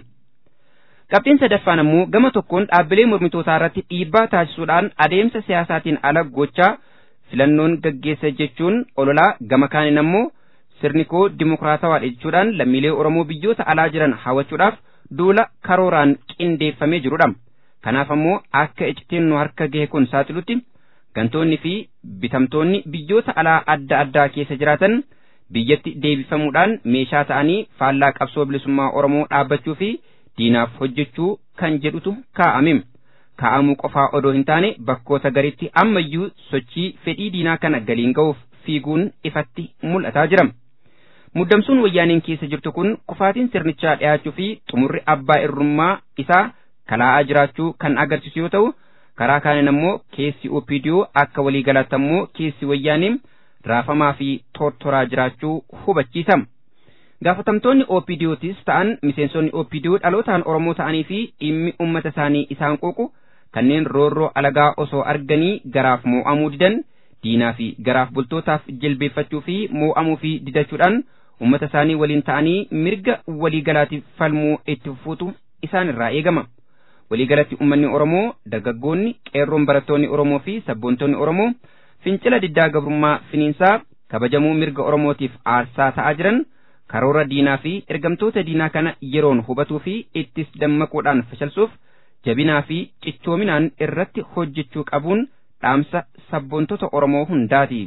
Qabxiin sadaffaan ammoo gama tokkoon dhaabbilee mormitootaa irratti dhiibbaa taasisuudhaan adeemsa siyaasaatiin ala gochaa filannoon gaggeessa jechuun ololaa gama kaaniin ammoo sirni koo dimokiraatawaadha jechuudhaan lammiilee Oromoo biyyoota alaa jiran hawwachuudhaaf duula karooraan qindeeffamee jirudha. Kanaaf ammoo akka iccitiin nu harka gahe kun saaxilutti gantoonni fi bitamtoonni biyyoota alaa adda addaa keessa jiraatan biyyatti deebifamuudhaan meeshaa ta'anii faallaa qabsoo bilisummaa Oromoo dhaabbachuu fi diinaaf hojjechuu kan jedhutu kaa'ame. Kaa'amuu qofaa odoo hin taane bakkoota garitti ammayyuu sochii fedhii diinaa kana galiin ga'uuf fiiguun ifatti mul'ataa jira. Muddamsuun wayyaaneen keessa jirtu kun kufaatiin sirnichaa dhiyaachuu fi xumurri abbaa irrummaa isaa kalaa'aa jiraachuu kan agarsiisu yoo ta'u, karaa kaaniin ammoo keessi OPDO akka waliigalaatti ammoo keessi wayyaanee raafamaa fi tortoraa jiraachuu hubachiisa. Gaafatamtoonni OPDOtis ta'an miseensonni OPDO dhalootaan Oromoo ta'anii fi dhimmi uummata isaanii isaan quuqu kanneen roorroo alagaa osoo arganii garaaf moo'amuu didan diinaa fi garaaf bultootaaf jilbeeffachuu fi moo'amuu fi didachuudhaan uummata isaanii waliin ta'anii mirga waliigalaatiif falmuu itti fufuutu isaan irraa eegama. Waliigalatti uummanni Oromoo, dargaggoonni, qeerroon barattoonni Oromoo fi sabboontonni Oromoo fincila diddaa gabrummaa finiinsaa kabajamuu mirga Oromootiif aarsaa ta'aa jiran karoora diinaa fi ergamtoota diinaa kana yeroon hubatuu fi ittis dammaquudhaan fashalsuuf jabinaa fi cichoominaan irratti hojjechuu qabuun dhaamsa sabboontota Oromoo hundaati.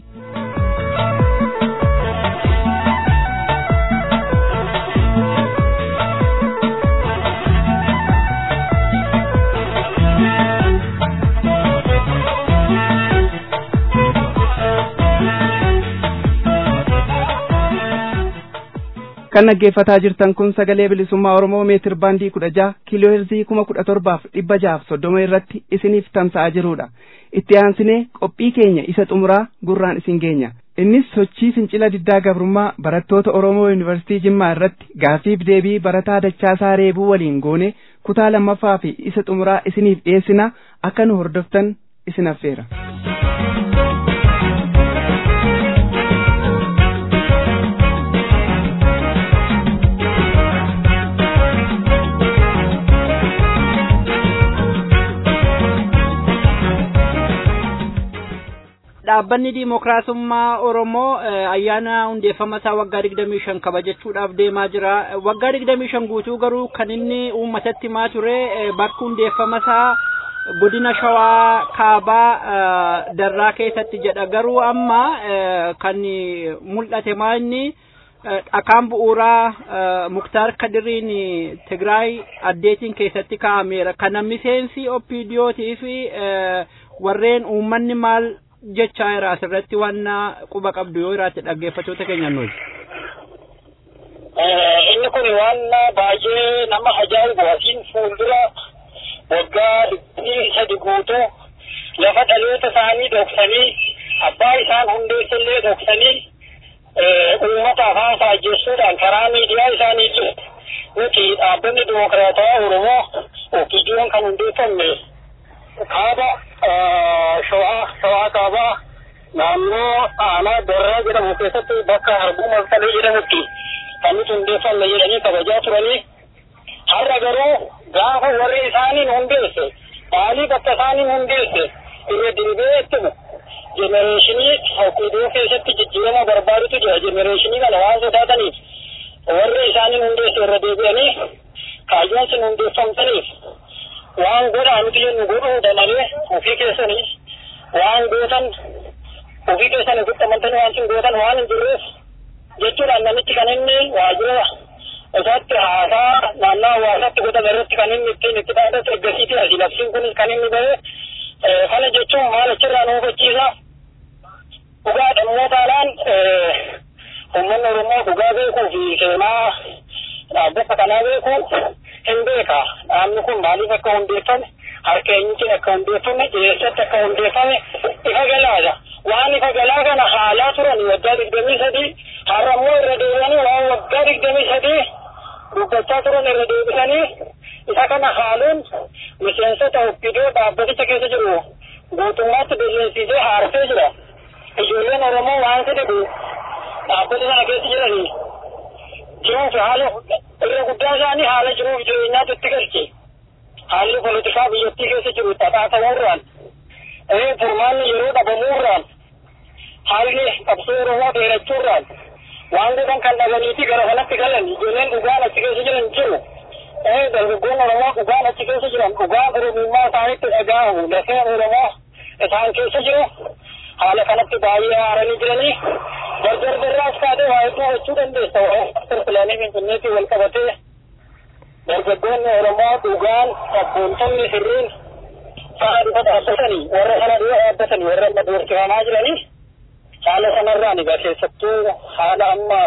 kan dhaggeeffataa jirtan kun sagalee bilisummaa oromoo meetir baandii kudha jaha kiiloo heerzii kuma kudha torbaaf dhibba jahaaf soddoma irratti isiniif tamsa'aa jirudha itti aansinee qophii keenya isa xumuraa gurraan isin geenya innis sochii fincila diddaa gabrummaa barattoota oromoo yuunivarsiitii jimmaa irratti gaafiif deebii barataa dachaasaa reebuu waliin goone kutaa lammaffaa fi isa xumuraa isiniif dhiyeessina akka nu hordoftan isin affeera. dhaabbanni diimokiraasummaa Oromoo ayyaana hundeeffama isaa waggaa digdamii shan kabajachuudhaaf deemaa jira. Waggaa digdamii shan guutuu garuu kan inni uummatatti himaa ture bakki hundeeffama isaa godina Shawaa Kaabaa Darraa keessatti jedha. Garuu amma kan mul'ate maa inni dhakaan bu'uuraa Muktaar Kadiriin Tigraay addeetiin keessatti kaa'ameera. Kana miseensi OPDOtii fi warreen uummanni maal jechaa jira asirratti waan quba qabdu yoo jiraate dhaggeeffattoota keenya nuyi. Inni kun waan baay'ee nama ajaa'ibu asiin fuuldura waggaa digdamii sadi guutuu lafa dhaloota isaanii dhoksanii abbaa isaan hundeessallee dhoksanii uummata afaan faajjessuudhaan karaa miidiyaa isaanii nuti dhaabbanni dimokiraataa Oromoo OPDO'n kan hundeeffamne kaaba shawaa shawaa kaabaa naannoo aanaa darraa jedhamu keessatti bakka harbuu malkalee jedhamutti kan nuti hundeeffamne jedhanii kabajaa turanii har'a garuu gaafa warri isaaniin hundeesse maaliif akka isaaniin hundeesse irra deebi'ee ittuma jenereeshinii OPDO keessatti jijjiirama barbaadutu jira jenereeshinii kana waan sodaataniif warri isaaniin hundeesse irra deebi'anii kaayyoon sin hundeeffamtaniif waan godhaa nuti jennu godhuudha malee ofii keessanii waan gootan ofii keessanii guutamantanii waan sin gootan waan hin jirreef jechuudhaan namichi kan inni waajjira isaatti haasaa naannoo hawaasaatti godhame irratti kan inni ittiin itti dhaadatu ergasiiti asi labsiin kunis kan inni bahe kana jechuun maal achirraa nu hubachiisa dhugaa dhammootaadhaan uummanni Oromoo dhugaa beekuu fi seenaa dhaabbata kanaa beekuu hin beeka dhaabni kun maaliif akka hundeeffame harka eenyutiin akka hundeeffame eessatti akka hundeeffame ifa galaadha waan ifa galaa kana haalaa turan waggaa digdamii sadii har'a immoo irra deebi'anii waan waggaa digdamii sadii dubbachaa turan irra deebisanii isa kana haaluun miseensota oppidoo dhaabbaticha keessa jiru guutummaatti billeensiisee haarsee jira ijoolleen oromoo waan fedhe dhaabbata sana keessa jiranii jiruuf haala irra guddaa isaanii haala jiruuf jireenyaatu itti galche haalli politikaa biyyattii keessa jiru xaxaa ta'uurraan furmaanni yeroo dhabamuurraan haalli qabsoo Oromoo dheerachuurraan waan godhan kan dhabaniiti gara kanatti galan ijoolleen dhugaan achi keessa jiran jiru. Dargaggoon Oromoo dhugaan achi keessa jiran dhugaan Oromummaa isaanitti dhaga'amu lafee Oromoo isaan keessa jiru haala kanatti baay'ee haaranii jiranii dardardarraas kaatee waa hedduu gochuu dandeessa waa pilaanii finfinneetti wal qabatee dargaggoonni Oromoo dhugaan sabboontonni sirriin fa'a dhufa dhaabbatanii warra kana dura dhaabbatanii warra amma doorsifamaa jiranii haala sanarraan egaa keessattuu haala amma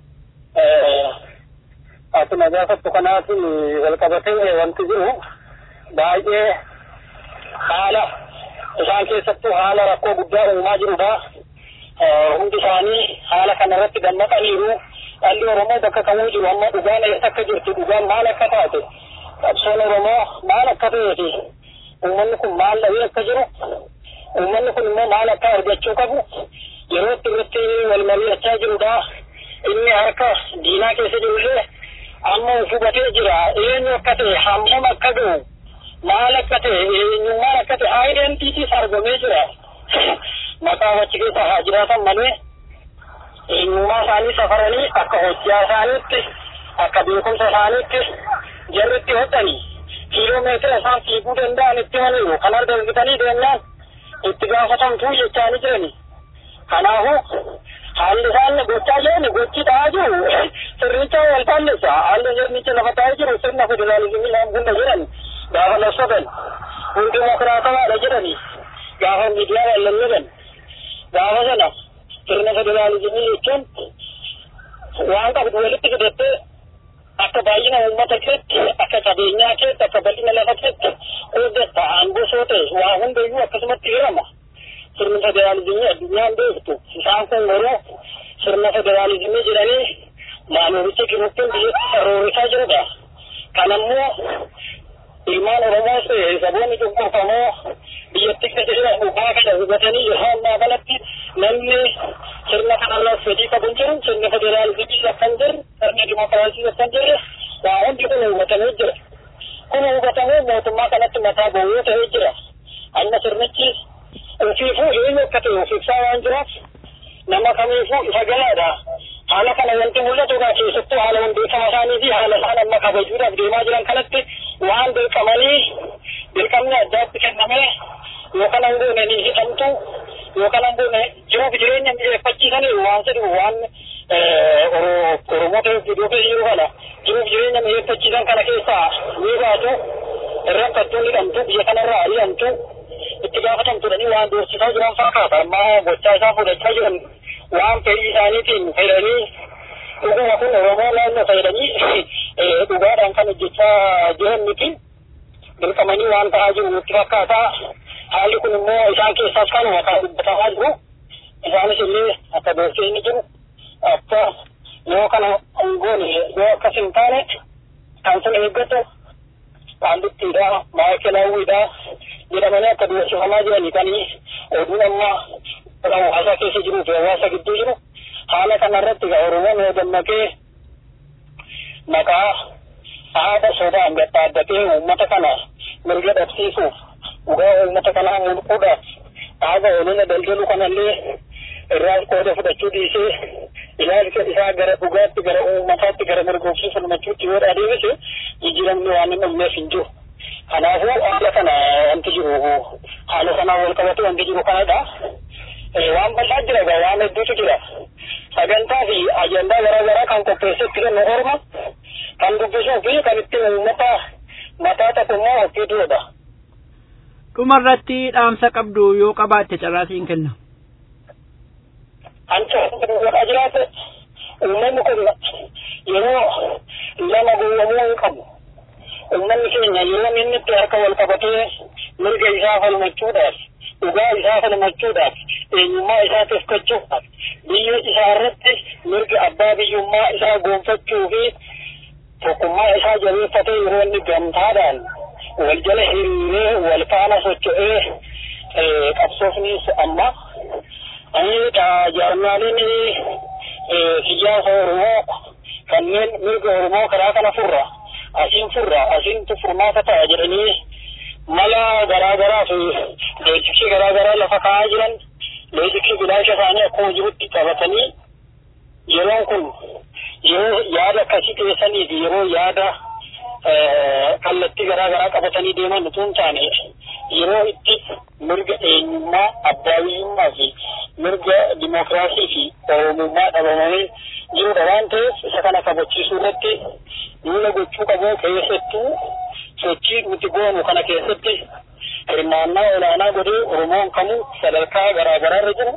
akkuma gaafattu kanaatiin wal qabatee wanti jiru baay'ee haala isaan keessattuu haala rakkoo guddaa uumaa jirudha. Hundi isaanii haala kanarratti dammaqaniiru. Dhalli Oromoo bakka kamuu jiru amma dhugaan eessa akka jirtu dhugaan maal akka taate qabsoon Oromoo maal akka ta'eeti uummanni kun maal dhabee akka jiru uummanni kun immoo maal akka argachuu qabu yeroo itti irratti wal mari'achaa jirudha. Inni harka diinaa keessa jirullee amma of hubatee jira eenyu akka ta'e hammam akka ga'u maal akka ta'e eenyummaan akka ta'e aayidentiitiis argamee jira. Maqaa achi keessa haa jiraatan malee eenyummaa isaanii safaranii akka hojjaa isaaniitti akka beekumsa isaaniitti jarritti hodhanii kiiloomeetira isaan fiiguu danda'an itti haniiru kan argamsitanii deemnaan itti gaafatamtuu jechaanii jirani. Kanaafuu haalli isaan gochaa jiran gochi ta'aa jiru sirnicha wal faallisa haalli sirnicha lafa ta'aa jiru sirna federaalizimii hunda jiran gaafa labsatan kun dimokiraatawaadha jedhani gaafa miidiyaa wallalloban gaafa sana sirna federaalizimii jechuun waan qabdu walitti fidattee akka baay'ina uummata keetti akka qabeenyaa keetti akka bal'ina lafa keetti qoodatta aangosoo ta'e waa hundayyuu akkasumatti hirama sirni federaalizimii addunyaan beektu isaan kun garuu sirna federaalizimii jedhanii maanooricha jirutti biyyatti sarroorisaa jirudha kanammoo ilmaan oromoos saboonni cunqurfamoo biyyatti keessa jiran dhugaa kana hubatanii yeroo ammaa kanatti namni sirna kanarraas fedhii qabu hin jiru sirna federaalizimii akka hin jirre sirna dimokiraasii akka hin jirre waa hundi kun hubatamee jira kun hubatamee mootummaa kanatti mataa boo'ee ta'ee jira amma sirnichi ofiifuu eenyu akka ta'e ofiifsaa waan jiraaf nama kamiifuu isa galaadha haala kana wanti mul'atu egaa keessattuu haala hundeeffama isaanii fi haala isaan amma kabajuudhaaf deemaa jiran kanatti waan dirqamanii dirqamni addaatti kennamee yookaan hangoone ni hidhamtu yookaan hangoone jiruuf jireenya mijeeffachiisanii waan jedhu waan Oromoota iddoo keessa jiru kana jiruuf jireenya mijeeffachiisan kana keessaa ni baatu rakkattuu hidhamtu biyya kanarraa hidhamtu itti gaafatamtuudhanii waan doorsisaa jiran fakkaata amma gochaa isaa fudhachaa jiran waan fedhii isaaniitiin fedhanii dhuguma kun Oromoo naannoo fayyadanii dhugaadhaan kan hojjechaa jiran miti dirqamanii waan ta'aa jiru nutti fakkaata haalli kun immoo isaan keessaas kanuma kan dubbatamaa jiru isaanis illee akka doorsee inni jiru akka yoo kana goone yoo akkas hin taane kan sun eeggatu qaallittiidha maayikelaawwiidha jedhamanii akka doorsifamaa jiranii kanii oduun amma hawaasa keessa jiruu fi hawaasa gidduu jiru haala kanarratti egaa Oromoon yoo dammaqee maqaa haadha sobaan gadhaaddatee uummata kana mirga dhabsiisuuf dhugaa uummata kanaa mulquudhaaf haadha olina daldalu kanallee irraa qooda fudhachuu dhiisee ilaalcha isaa gara dhugaatti gara uummataatti gara mirgoofsuu falmachuutti yoo adeemse jijjiiramni waan hin dhumneef hin jiru. Kanaafuu haala kana wanti jiru haala kanaan wal qabatu wanti jiru kanadha. Waan bal'aa jira egaa waan hedduutu jira. Sagantaa fi ajandaa garaa garaa kan qopheessetti kennu orma kan dubbisuu fi kan ittiin uummata mataa tokko immoo ofii duudha. Dhumarratti dhaamsa qabdu yoo qabaatte carraasiin kenna. Anca godhaa jiraate uummanni kun yeroo lama gowwamuu hin qabu. Uummanni keenya yeroo inni itti harka wal qabatee mirga isaa falmachuudhaaf dhugaa isaa falmachuudhaaf eenyummaa isaa tifkachuudhaaf biyya isaa irratti mirga abbaa biyyummaa isaa goonfachuu fi tokkummaa isaa jabeeffatee yeroo inni gamtaadhaan wal jala hiriiree wal faana socho'ee qabsoofnis amma jaarmaaleen siyaasa Oromoo kanneen mirga Oromoo karaa kana furra asiin furra asiintu furmaata ta'a jedhanii mala garaa garaa fi beeksisi garaa garaa lafa kaa'aa jiran loojikii bilaasha isaanii akkuma jirutti qabatanii yeroon kun yeroo yaada akkasii keessanii fi yeroo yaada kallattii garaa garaa qabatanii deeman utuu hin taane yeroo itti mirga eenyummaa abbaawiyyummaa fi mirga dimookiraasii fi oromummaa dhabamanii jirudha waan ta'eef isa kana kabachiisuu irratti duula gochuu qabu keessattuu sochii nuti goonu kana keessatti hirmaannaa olaanaa godhee oromoon kamuu sadarkaa garaa garaarra jiru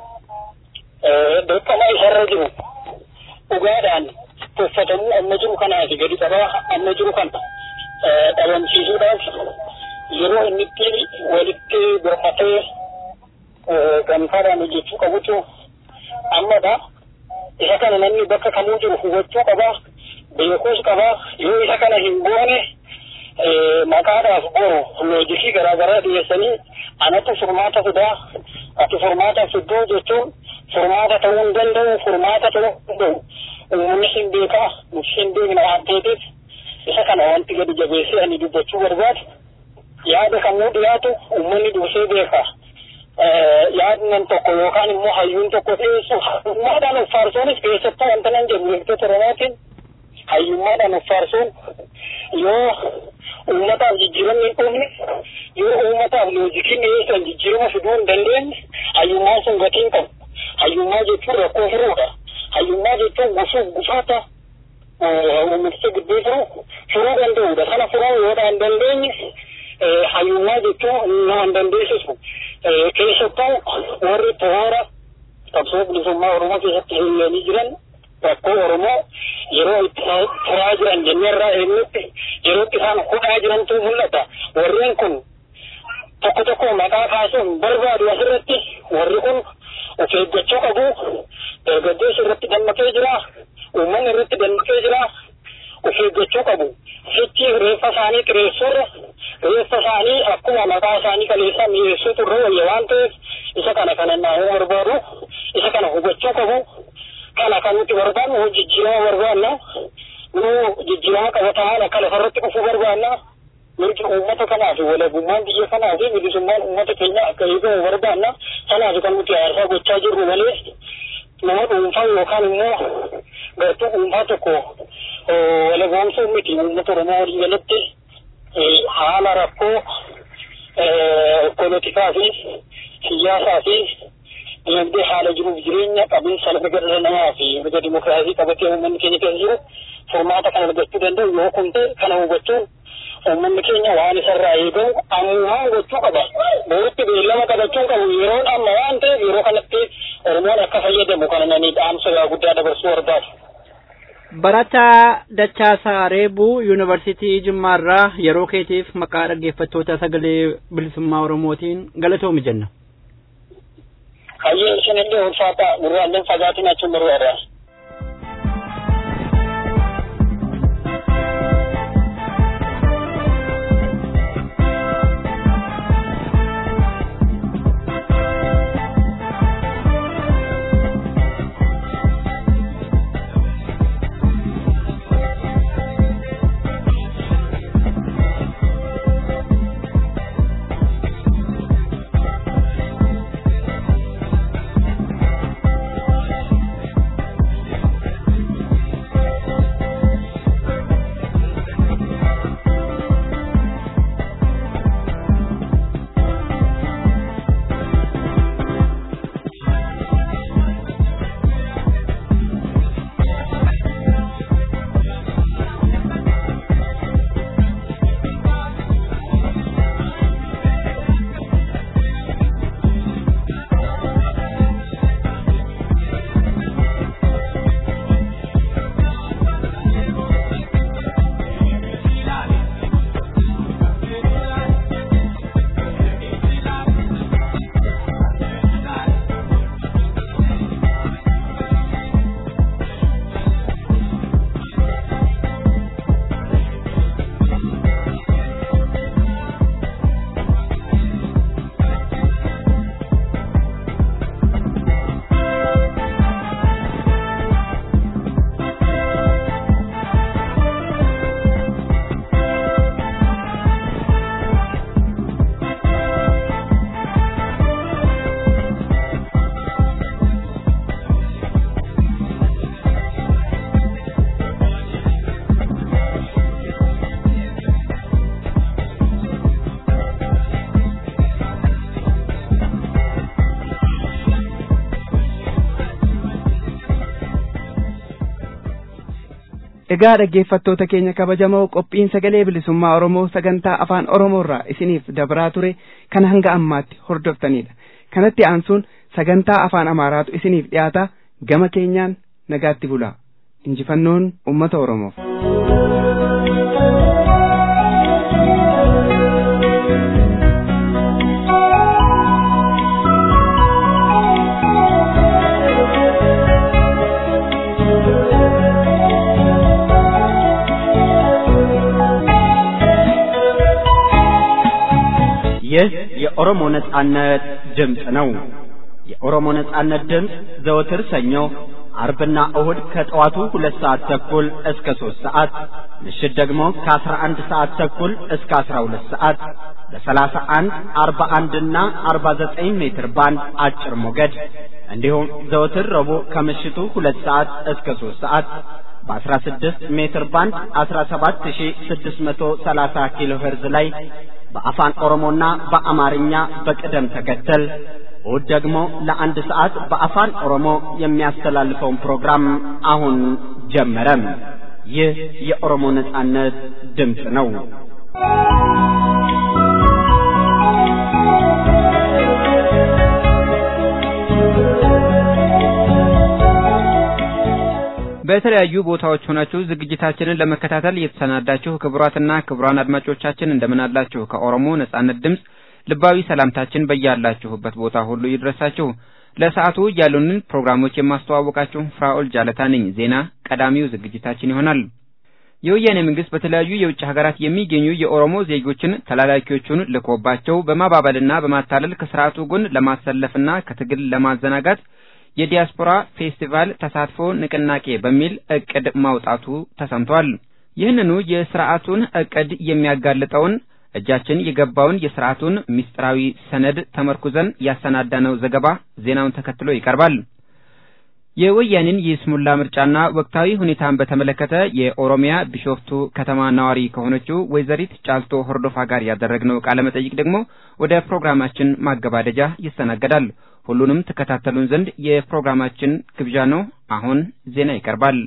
dirqama isarra jiru dhugaadhaan tuffatamuu amma jiru kanaa fi gadi qabaa amma jiru kana dhabamsiisuudhaaf yeroo inni itti walitti birmatee gamtaadhaan hojjechuu qabutu ammadha. Isa kana namni bakka kamuu jiru hubachuu qabaa, beekuus qabaa, yoo isa kana hin goone maqaadhaaf boru loojikii garaa garaa dhiyeessanii anatu furmaata fidaa, ati furmaata fidduu jechuun furmaata ta'uu hin danda'u, furmaata ta'uu hin danda'u. Uummanni hin beekaa, nuti hin beekna waan ta'eef isa kana wanti gadi jabeessee ani dubbachuu barbaadu. Yaada kamuu dhiyaatu uummanni dursee beeka. Yaadnan tokko yookaan immoo hayyuun tokko dhiyeessu hayyummaadhaan of faarsoonis keessattuu wanta nan jedhu beektota Oromootiin hayyummaadhaan of faarsoon yoo uummataaf jijjiiramni hin dhufne yoo uummataaf loojikiin dhiyeessan jijjiirama fiduu hin dandeenye hayyummaan sun gatii hin qabu. Hayyummaa jechuun rakkoo furuudha. Hayyummaa jechuun gufuuf gufaata uummaticha gidduu jiru furuu danda'uudha. Sana furuu yoo hin dandeenye hayyummaa jechuun nama hin dandeessisu. Keessattuu warri toora qabsoo bilisummaa Oromoo keessatti hiriiranii jiran rakkoo Oromoo yeroo itti furaa jiran jenneerraa eenyutti yeroo itti isaan hudhaa jirantu mul'ata. Warreen kun tokko tokko maqaa kaasuun barbaadu asirratti warri kun of eeggachuu qabu. Dargaggeessi irratti dammaqee jira. Uummanni irratti dammaqee jira. Of eeggachuu qabu. Sichi reeffa isaanii xireessuurra reeffa isaanii akkuma maqaa isaanii kaleessaa mi'eessuutu irra wayya waan ta'eef isa kana kana naannoo barbaadu isa kana hubachuu qabu. Kana kan nuti barbaadnu jijjiirama barbaadna. Nuu jijjiirama qabatamaan akka lafarratti dhufuu barbaadna. mirgi uummata kanaa fi walabummaan biyya kanaa fi bilisummaan uummata keenya akka eegamu barbaanna. Kanaaf kan nuti aarsaa gochaa jirru malee nama dhuunfaa yookaan immoo gartuu dhuunfaa tokko walaboomsuu miti uummata Oromoo walii galatti haala rakkoo poolitikaa fi siyaasaa fi dinagdee haala jiruuf jireenya qabiinsa lafa dhala namaa fi mirga dimokiraasii qabatee uummanni keenya keessa jiru furmaata kana argachuu danda'u yoo kun ta'e kana hubachuun uummanni keenya waan isarraa eegamu ammumaan gochuu qaba. Booritti beellama qabachuun qabu yeroon amma waan ta'eef yeroo kanatti Oromoon akka fayyadamu kana nani dhaamsa guddaa dabarsuu barbaadu. Barataa Dachaasaa Reebuu Yuunivarsiitii Jimmaarraa yeroo keetiif maqaa dhaggeeffattoota sagalee bilisummaa Oromootiin galatoomi jenna. Hayyee isinillee ulfaata gurraalleen fagaatiin achuun barbaada. Egaa dhaggeeffattoota keenya kabajamoo qophiin sagalee bilisummaa Oromoo sagantaa afaan Oromoorraa isiniif dabraa ture kan hanga ammaatti hordoftanidha. Kanatti aansuun sagantaa afaan Amaaraatu isiniif dhiyaata gama keenyaan nagaatti bulaa. Injifannoon uummata Oromoof. ይህ የኦሮሞ ነጻነት ድምፅ ነው። የኦሮሞ ነጻነት ድምፅ ዘወትር ሰኞ፣ አርብና እሁድ ከጠዋቱ ሁለት ሰዓት ተኩል እስከ ሦስት ሰዓት ምሽት ደግሞ ከአስራ አንድ ሰዓት ተኩል እስከ አስራ ሁለት ሰዓት በሰላሳ አንድ አርባ አንድና አርባ ዘጠኝ ሜትር ባንድ አጭር ሞገድ እንዲሁም ዘወትር ረቡዕ ከምሽቱ ሁለት ሰዓት እስከ ሦስት ሰዓት በ16 ሜትር ባንድ 17630 ኪሎ ሄርዝ ላይ በአፋን ኦሮሞና በአማርኛ በቅደም ተከተል እሁድ ደግሞ ለአንድ ሰዓት በአፋን ኦሮሞ የሚያስተላልፈውን ፕሮግራም አሁን ጀመረ። ይህ የኦሮሞ ነጻነት ድምፅ ነው። በተለያዩ ቦታዎች ሆናችሁ ዝግጅታችንን ለመከታተል የተሰናዳችሁ ክቡራትና ክቡራን አድማጮቻችን እንደምን አላችሁ? ከኦሮሞ ነጻነት ድምፅ ልባዊ ሰላምታችን በያላችሁበት ቦታ ሁሉ ይድረሳችሁ። ለሰዓቱ ያሉንን ፕሮግራሞች የማስተዋወቃችሁ ፍራኦል ጃለታ ነኝ። ዜና ቀዳሚው ዝግጅታችን ይሆናል። የወያኔ መንግስት በተለያዩ የውጭ ሀገራት የሚገኙ የኦሮሞ ዜጎችን ተላላኪዎቹን ልኮባቸው በማባበልና በማታለል ከስርዓቱ ጎን ለማሰለፍና ከትግል ለማዘናጋት የዲያስፖራ ፌስቲቫል ተሳትፎ ንቅናቄ በሚል እቅድ ማውጣቱ ተሰምቷል። ይህንኑ የስርዓቱን እቅድ የሚያጋልጠውን እጃችን የገባውን የስርዓቱን ምስጢራዊ ሰነድ ተመርኩዘን ያሰናዳነው ዘገባ ዜናውን ተከትሎ ይቀርባል። የወያኔን የስሙላ ምርጫና ወቅታዊ ሁኔታን በተመለከተ የኦሮሚያ ቢሾፍቱ ከተማ ነዋሪ ከሆነችው ወይዘሪት ጫልቶ ሆርዶፋ ጋር ያደረግነው ቃለ መጠይቅ ደግሞ ወደ ፕሮግራማችን ማገባደጃ ይስተናገዳል። ሁሉንም ተከታተሉን ዘንድ የፕሮግራማችን ግብዣ ነው። አሁን ዜና ይቀርባል።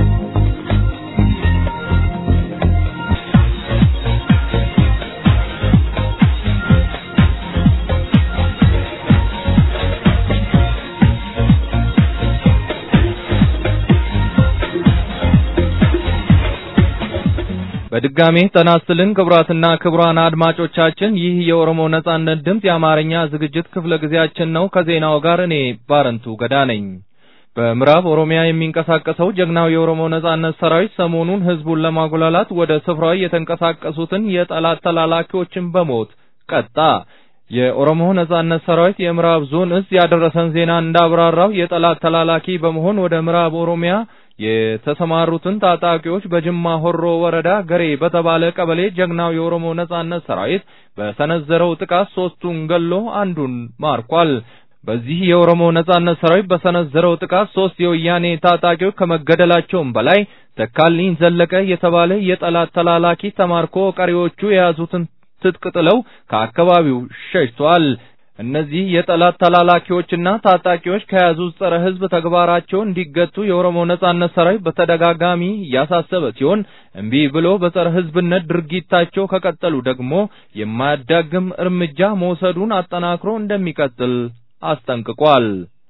በድጋሜ ጤና ይስጥልን ክቡራትና ክቡራን አድማጮቻችን፣ ይህ የኦሮሞ ነጻነት ድምፅ የአማርኛ ዝግጅት ክፍለ ጊዜያችን ነው። ከዜናው ጋር እኔ ባረንቱ ገዳ ነኝ። በምዕራብ ኦሮሚያ የሚንቀሳቀሰው ጀግናው የኦሮሞ ነጻነት ሰራዊት ሰሞኑን ህዝቡን ለማጉላላት ወደ ስፍራው የተንቀሳቀሱትን የጠላት ተላላኪዎችን በሞት ቀጣ። የኦሮሞ ነጻነት ሰራዊት የምዕራብ ዞን እዝ ያደረሰን ዜና እንዳብራራው የጠላት ተላላኪ በመሆን ወደ ምዕራብ ኦሮሚያ የተሰማሩትን ታጣቂዎች በጅማ ሆሮ ወረዳ ገሬ በተባለ ቀበሌ ጀግናው የኦሮሞ ነጻነት ሰራዊት በሰነዘረው ጥቃት ሶስቱን ገሎ አንዱን ማርኳል። በዚህ የኦሮሞ ነጻነት ሰራዊት በሰነዘረው ጥቃት ሶስት የወያኔ ታጣቂዎች ከመገደላቸውም በላይ ተካልኝ ዘለቀ የተባለ የጠላት ተላላኪ ተማርኮ ቀሪዎቹ የያዙትን ትጥቅ ጥለው ከአካባቢው ሸሽተዋል። እነዚህ የጠላት ተላላኪዎችና ታጣቂዎች ከያዙት ጸረ ሕዝብ ተግባራቸው እንዲገቱ የኦሮሞ ነጻነት ሰራዊት በተደጋጋሚ እያሳሰበ ሲሆን እምቢ ብሎ በጸረ ሕዝብነት ድርጊታቸው ከቀጠሉ ደግሞ የማያዳግም እርምጃ መውሰዱን አጠናክሮ እንደሚቀጥል አስጠንቅቋል።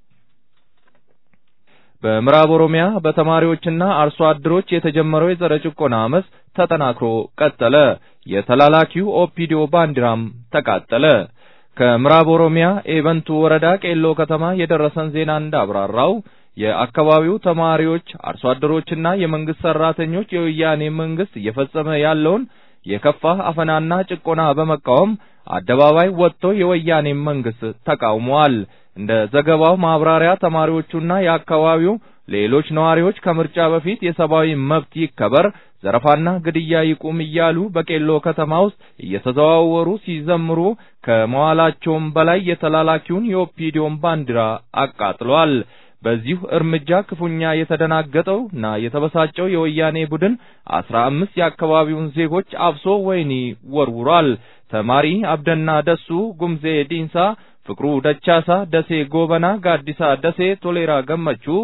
በምዕራብ ኦሮሚያ በተማሪዎችና አርሶ አደሮች የተጀመረው የጸረ ጭቆና አመፅ ተጠናክሮ ቀጠለ። የተላላኪው ኦፒዲዮ ባንዲራም ተቃጠለ። ከምዕራብ ኦሮሚያ ኤበንቱ ወረዳ ቄሎ ከተማ የደረሰን ዜና እንዳብራራው የአካባቢው ተማሪዎች፣ አርሶ አደሮችና የመንግስት ሰራተኞች የወያኔ መንግስት እየፈጸመ ያለውን የከፋ አፈናና ጭቆና በመቃወም አደባባይ ወጥቶ የወያኔ መንግስት ተቃውመዋል። እንደ ዘገባው ማብራሪያ ተማሪዎቹና የአካባቢው ሌሎች ነዋሪዎች ከምርጫ በፊት የሰብአዊ መብት ይከበር፣ ዘረፋና ግድያ ይቁም እያሉ በቄሎ ከተማ ውስጥ እየተዘዋወሩ ሲዘምሩ ከመዋላቸውም በላይ የተላላኪውን የኦፒዲዮን ባንዲራ አቃጥለዋል። በዚሁ እርምጃ ክፉኛ የተደናገጠው እና የተበሳጨው የወያኔ ቡድን አስራ አምስት የአካባቢውን ዜጎች አፍሶ ወህኒ ወርውሯል። ተማሪ አብደና ደሱ፣ ጉምዜ ዲንሳ፣ ፍቅሩ ደቻሳ፣ ደሴ ጎበና፣ ጋዲሳ ደሴ፣ ቶሌራ ገመቹ፣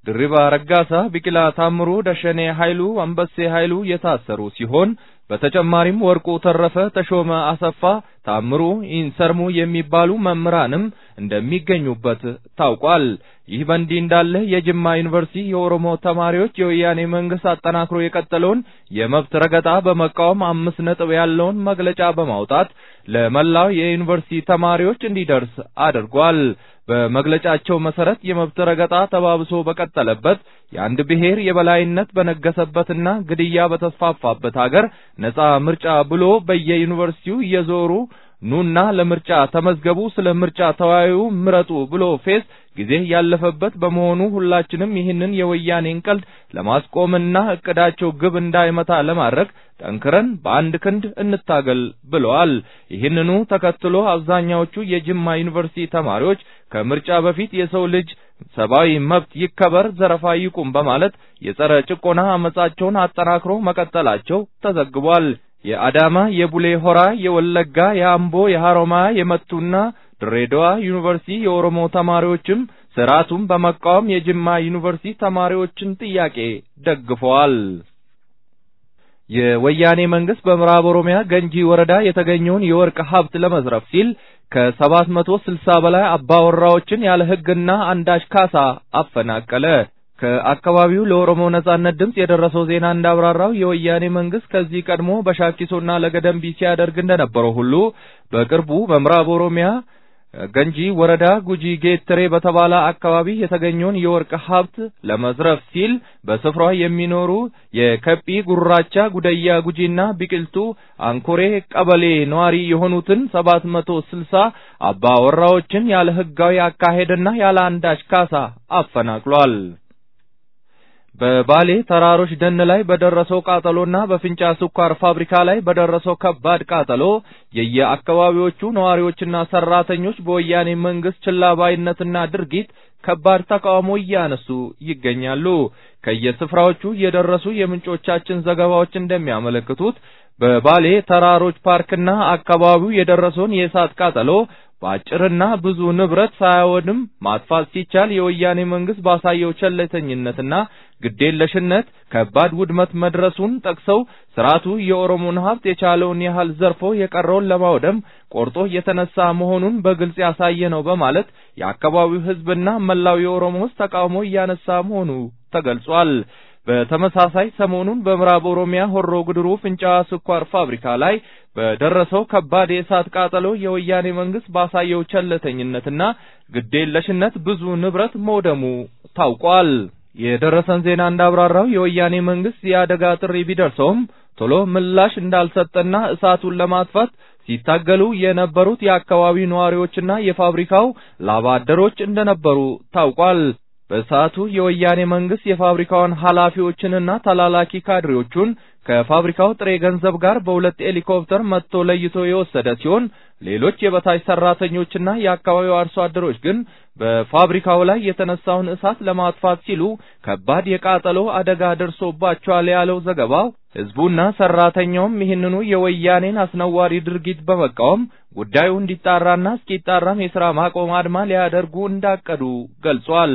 ድሪባ ረጋሳ፣ ቢቂላ ታምሩ፣ ደሸኔ ኃይሉ፣ አንበሴ ኃይሉ የታሰሩ ሲሆን በተጨማሪም ወርቁ ተረፈ፣ ተሾመ አሰፋ፣ ታምሩ ኢንሰርሙ የሚባሉ መምህራንም እንደሚገኙበት ታውቋል። ይህ በእንዲህ እንዳለ የጅማ ዩኒቨርሲቲ የኦሮሞ ተማሪዎች የወያኔ መንግስት አጠናክሮ የቀጠለውን የመብት ረገጣ በመቃወም አምስት ነጥብ ያለውን መግለጫ በማውጣት ለመላው የዩኒቨርሲቲ ተማሪዎች እንዲደርስ አድርጓል። በመግለጫቸው መሰረት የመብት ረገጣ ተባብሶ በቀጠለበት የአንድ ብሔር የበላይነት በነገሰበትና ግድያ በተስፋፋበት ሀገር ነጻ ምርጫ ብሎ በየዩኒቨርሲቲው እየዞሩ ኑና ለምርጫ ተመዝገቡ፣ ስለ ምርጫ ተወያዩ፣ ምረጡ ብሎ ፌስ ጊዜ ያለፈበት በመሆኑ ሁላችንም ይህንን የወያኔን ቀልድ ለማስቆምና እቅዳቸው ግብ እንዳይመታ ለማድረግ ጠንክረን በአንድ ክንድ እንታገል ብለዋል። ይህንኑ ተከትሎ አብዛኛዎቹ የጅማ ዩኒቨርሲቲ ተማሪዎች ከምርጫ በፊት የሰው ልጅ ሰብአዊ መብት ይከበር፣ ዘረፋ ይቁም በማለት የጸረ ጭቆና አመጻቸውን አጠናክሮ መቀጠላቸው ተዘግቧል። የአዳማ፣ የቡሌ ሆራ፣ የወለጋ፣ የአምቦ፣ የሐሮማያ፣ የመቱና ድሬዳዋ ዩኒቨርሲቲ የኦሮሞ ተማሪዎችም ስርዓቱን በመቃወም የጅማ ዩኒቨርሲቲ ተማሪዎችን ጥያቄ ደግፈዋል። የወያኔ መንግስት በምዕራብ ኦሮሚያ ገንጂ ወረዳ የተገኘውን የወርቅ ሀብት ለመዝረፍ ሲል ከሰባት መቶ ስልሳ በላይ አባወራዎችን ያለ ሕግና አንዳች ካሳ አፈናቀለ። ከአካባቢው ለኦሮሞ ነጻነት ድምጽ የደረሰው ዜና እንዳብራራው የወያኔ መንግስት ከዚህ ቀድሞ በሻኪሶና ለገደምቢ ሲያደርግ እንደነበረው ሁሉ በቅርቡ በምዕራብ ኦሮሚያ ገንጂ ወረዳ ጉጂ ጌትሬ በተባለ አካባቢ የተገኘውን የወርቅ ሀብት ለመዝረፍ ሲል በስፍራው የሚኖሩ የከጲ ጉራቻ፣ ጉደያ ጉጂና ቢቅልቱ አንኮሬ ቀበሌ ነዋሪ የሆኑትን ሰባት መቶ ስልሳ አባወራዎችን ያለ ህጋዊ አካሄድና ያለ አንዳች ካሳ አፈናቅሏል። በባሌ ተራሮች ደን ላይ በደረሰው ቃጠሎና በፍንጫ ስኳር ፋብሪካ ላይ በደረሰው ከባድ ቃጠሎ የየአካባቢዎቹ ነዋሪዎችና ሰራተኞች በወያኔ መንግስት ችላባይነትና ድርጊት ከባድ ተቃውሞ እያነሱ ይገኛሉ። ከየስፍራዎቹ የደረሱ የምንጮቻችን ዘገባዎች እንደሚያመለክቱት በባሌ ተራሮች ፓርክና አካባቢው የደረሰውን የእሳት ቃጠሎ በአጭርና ብዙ ንብረት ሳያወድም ማጥፋት ሲቻል የወያኔ መንግስት ባሳየው ቸለተኝነትና ግዴለሽነት ከባድ ውድመት መድረሱን ጠቅሰው ስርዓቱ የኦሮሞን ሀብት የቻለውን ያህል ዘርፎ የቀረውን ለማውደም ቆርጦ የተነሳ መሆኑን በግልጽ ያሳየ ነው በማለት የአካባቢው ህዝብና መላው የኦሮሞ ህዝብ ተቃውሞ እያነሳ መሆኑ ተገልጿል። በተመሳሳይ ሰሞኑን በምዕራብ ኦሮሚያ ሆሮ ጉድሩ ፍንጫ ስኳር ፋብሪካ ላይ በደረሰው ከባድ የእሳት ቃጠሎ የወያኔ መንግስት ባሳየው ቸለተኝነትና ግዴለሽነት ብዙ ንብረት መውደሙ ታውቋል። የደረሰን ዜና እንዳብራራው የወያኔ መንግስት የአደጋ ጥሪ ቢደርሰውም ቶሎ ምላሽ እንዳልሰጠና እሳቱን ለማጥፋት ሲታገሉ የነበሩት የአካባቢው ነዋሪዎችና የፋብሪካው ላባ አደሮች እንደነበሩ ታውቋል። በሰዓቱ የወያኔ መንግስት የፋብሪካውን ኃላፊዎችንና ተላላኪ ካድሬዎቹን ከፋብሪካው ጥሬ ገንዘብ ጋር በሁለት ሄሊኮፕተር መጥቶ ለይቶ የወሰደ ሲሆን ሌሎች የበታች ሰራተኞችና የአካባቢው አርሶ አደሮች ግን በፋብሪካው ላይ የተነሳውን እሳት ለማጥፋት ሲሉ ከባድ የቃጠሎ አደጋ ደርሶባቸዋል ያለው ዘገባው ህዝቡና ሰራተኛውም ይህንኑ የወያኔን አስነዋሪ ድርጊት በመቃወም ጉዳዩ እንዲጣራና እስኪጣራም የሥራ ማቆም አድማ ሊያደርጉ እንዳቀዱ ገልጿል።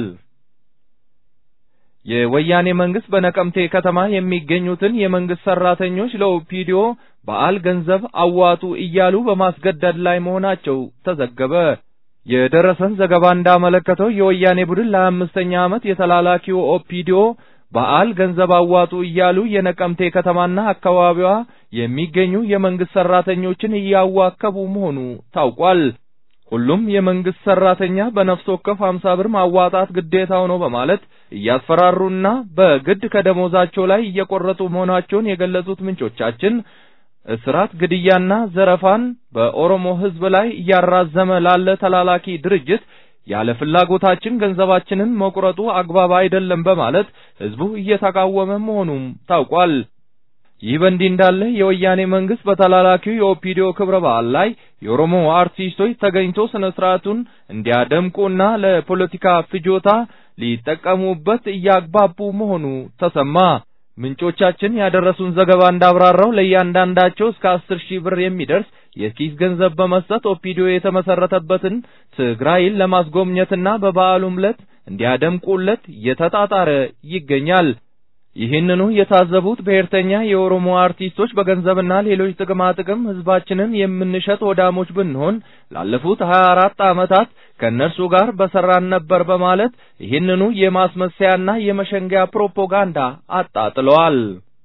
የወያኔ መንግስት በነቀምቴ ከተማ የሚገኙትን የመንግስት ሰራተኞች ለኦፒዲዮ በዓል ገንዘብ አዋጡ እያሉ በማስገደድ ላይ መሆናቸው ተዘገበ። የደረሰን ዘገባ እንዳመለከተው የወያኔ ቡድን ለአምስተኛ ዓመት የተላላኪው ኦፒዲዮ በዓል ገንዘብ አዋጡ እያሉ የነቀምቴ ከተማና አካባቢዋ የሚገኙ የመንግስት ሰራተኞችን እያዋከቡ መሆኑ ታውቋል። ሁሉም የመንግስት ሰራተኛ በነፍስ ወከፍ 50 ብር ማዋጣት ግዴታው ነው በማለት እያስፈራሩና በግድ ከደሞዛቸው ላይ እየቆረጡ መሆናቸውን የገለጹት ምንጮቻችን እስራት፣ ግድያና ዘረፋን በኦሮሞ ሕዝብ ላይ እያራዘመ ላለ ተላላኪ ድርጅት ያለ ፍላጎታችን ገንዘባችንን መቁረጡ አግባብ አይደለም በማለት ሕዝቡ እየተቃወመ መሆኑም ታውቋል። ይህ በእንዲህ እንዳለ የወያኔ መንግስት በተላላኪው የኦፒዲዮ ክብረ በዓል ላይ የኦሮሞ አርቲስቶች ተገኝቶ ስነ ስርዓቱን እንዲያደምቁና ለፖለቲካ ፍጆታ ሊጠቀሙበት እያግባቡ መሆኑ ተሰማ። ምንጮቻችን ያደረሱን ዘገባ እንዳብራራው ለእያንዳንዳቸው እስከ አስር ሺህ ብር የሚደርስ የኪስ ገንዘብ በመስጠት ኦፒዲዮ የተመሰረተበትን ትግራይን ለማስጎብኘትና በበዓሉም ዕለት እንዲያደምቁለት እየተጣጣረ ይገኛል። ይህንኑ የታዘቡት ብሔርተኛ የኦሮሞ አርቲስቶች በገንዘብና ሌሎች ጥቅማ ጥቅም ህዝባችንን የምንሸጥ ወዳሞች ብንሆን ላለፉት 24 ዓመታት ከእነርሱ ጋር በሰራን ነበር በማለት ይህንኑ የማስመሰያና የመሸንገያ ፕሮፓጋንዳ አጣጥለዋል።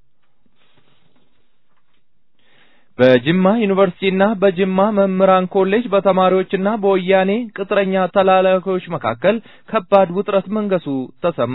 በጅማ ዩኒቨርሲቲና በጅማ መምህራን ኮሌጅ በተማሪዎችና በወያኔ ቅጥረኛ ተላላኪዎች መካከል ከባድ ውጥረት መንገሱ ተሰማ።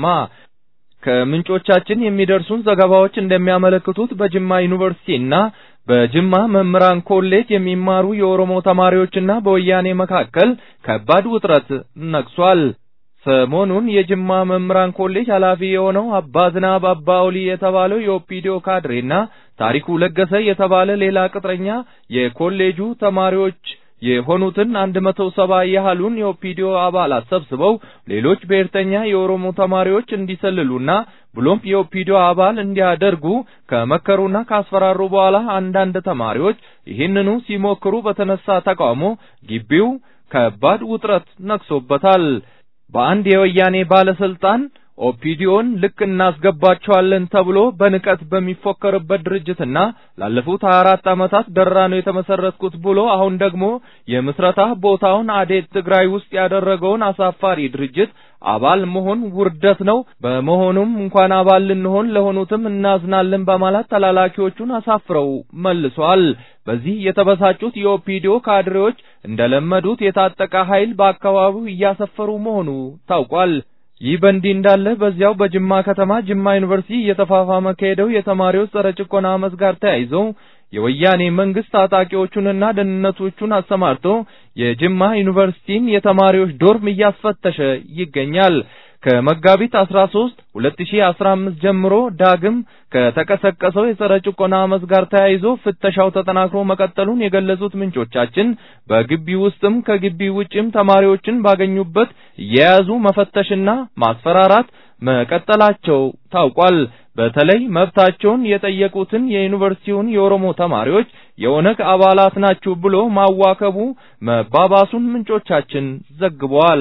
ከምንጮቻችን የሚደርሱን ዘገባዎች እንደሚያመለክቱት በጅማ ዩኒቨርሲቲና በጅማ መምህራን ኮሌጅ የሚማሩ የኦሮሞ ተማሪዎችና በወያኔ መካከል ከባድ ውጥረት ነግሷል። ሰሞኑን የጅማ መምህራን ኮሌጅ ኃላፊ የሆነው አባ ዝናብ አባ ኦሊ የተባለው የኦፒዲዮ ካድሬና ታሪኩ ለገሰ የተባለ ሌላ ቅጥረኛ የኮሌጁ ተማሪዎች የሆኑትን አንድ መቶ ሰባ ያህሉን የኦፒዲዮ አባላት ሰብስበው ሌሎች ብሔርተኛ የኦሮሞ ተማሪዎች እንዲሰልሉና ብሎም የኦፒዲዮ አባል እንዲያደርጉ ከመከሩና ካስፈራሩ በኋላ አንዳንድ ተማሪዎች ይህንኑ ሲሞክሩ በተነሳ ተቃውሞ ግቢው ከባድ ውጥረት ነግሶበታል። በአንድ የወያኔ ባለስልጣን ኦፒዲዮን ልክ እናስገባቸዋለን ተብሎ በንቀት በሚፎከርበት ድርጅትና ላለፉት 24 ዓመታት ደራ ነው የተመሰረትኩት ብሎ አሁን ደግሞ የምስረታ ቦታውን አዴት ትግራይ ውስጥ ያደረገውን አሳፋሪ ድርጅት አባል መሆን ውርደት ነው። በመሆኑም እንኳን አባል ልንሆን ለሆኑትም እናዝናለን በማለት ተላላኪዎቹን አሳፍረው መልሷል። በዚህ የተበሳጩት የኦፒዲዮ ካድሬዎች እንደለመዱት የታጠቀ ኃይል በአካባቢው እያሰፈሩ መሆኑ ታውቋል። ይህ በእንዲህ እንዳለ በዚያው በጅማ ከተማ ጅማ ዩኒቨርሲቲ እየተፋፋመ ከሄደው የተማሪዎች ጸረ ጭቆና አመፅ ጋር ተያይዘው የወያኔ መንግስት ታጣቂዎቹንና ደህንነቶቹን አሰማርቶ የጅማ ዩኒቨርሲቲን የተማሪዎች ዶርም እያስፈተሸ ይገኛል። ከመጋቢት 13 2015 ጀምሮ ዳግም ከተቀሰቀሰው የጸረ ጭቆና አመፅ ጋር ተያይዞ ፍተሻው ተጠናክሮ መቀጠሉን የገለጹት ምንጮቻችን በግቢ ውስጥም ከግቢ ውጭም ተማሪዎችን ባገኙበት እየያዙ መፈተሽና ማስፈራራት መቀጠላቸው ታውቋል። በተለይ መብታቸውን የጠየቁትን የዩኒቨርሲቲውን የኦሮሞ ተማሪዎች የኦነግ አባላት ናችሁ ብሎ ማዋከቡ መባባሱን ምንጮቻችን ዘግበዋል።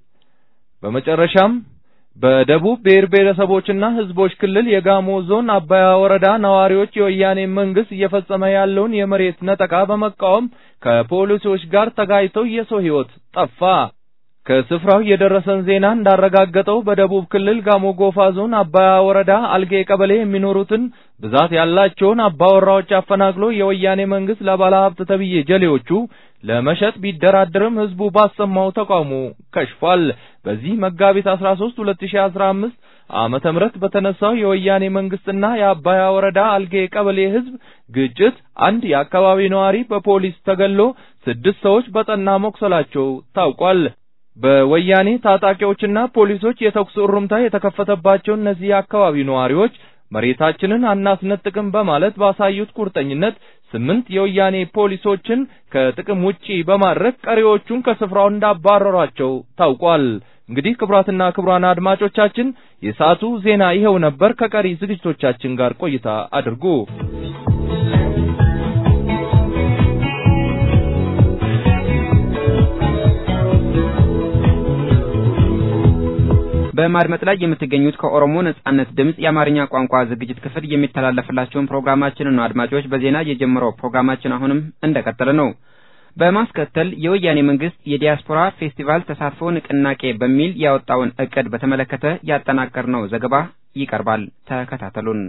በመጨረሻም በደቡብ ብሔር ብሔረሰቦችና ሕዝቦች ክልል የጋሞ ዞን አባያ ወረዳ ነዋሪዎች የወያኔ መንግስት እየፈጸመ ያለውን የመሬት ነጠቃ በመቃወም ከፖሊሶች ጋር ተጋጭተው የሰው ሕይወት ጠፋ። ከስፍራው የደረሰን ዜና እንዳረጋገጠው በደቡብ ክልል ጋሞ ጎፋ ዞን አባያ ወረዳ አልጌ ቀበሌ የሚኖሩትን ብዛት ያላቸውን አባወራዎች አፈናቅሎ የወያኔ መንግስት ለባለሀብት ተብዬ ጀሌዎቹ ለመሸጥ ቢደራደርም ህዝቡ ባሰማው ተቃውሞ ከሽፏል። በዚህ መጋቢት 13 2015 ዓመተ ምህረት በተነሳው የወያኔ መንግስትና የአባያ ወረዳ አልጌ ቀበሌ ህዝብ ግጭት አንድ የአካባቢ ነዋሪ በፖሊስ ተገሎ ስድስት ሰዎች በጠና መቁሰላቸው ታውቋል። በወያኔ ታጣቂዎችና ፖሊሶች የተኩስ እሩምታ የተከፈተባቸው እነዚህ የአካባቢ ነዋሪዎች መሬታችንን አናስነጥቅም በማለት ባሳዩት ቁርጠኝነት ስምንት የወያኔ ፖሊሶችን ከጥቅም ውጪ በማድረግ ቀሪዎቹን ከስፍራው እንዳባረሯቸው ታውቋል። እንግዲህ ክቡራትና ክቡራን አድማጮቻችን የሰዓቱ ዜና ይኸው ነበር። ከቀሪ ዝግጅቶቻችን ጋር ቆይታ አድርጉ። በማድመጥ ላይ የምትገኙት ከኦሮሞ ነጻነት ድምጽ የአማርኛ ቋንቋ ዝግጅት ክፍል የሚተላለፍላችሁን ፕሮግራማችንን ነው። አድማጮች፣ በዜና የጀመረው ፕሮግራማችን አሁንም እንደቀጠለ ነው። በማስከተል የወያኔ መንግስት የዲያስፖራ ፌስቲቫል ተሳትፎ ንቅናቄ በሚል ያወጣውን እቅድ በተመለከተ ያጠናቀርነው ዘገባ ይቀርባል። ተከታተሉን።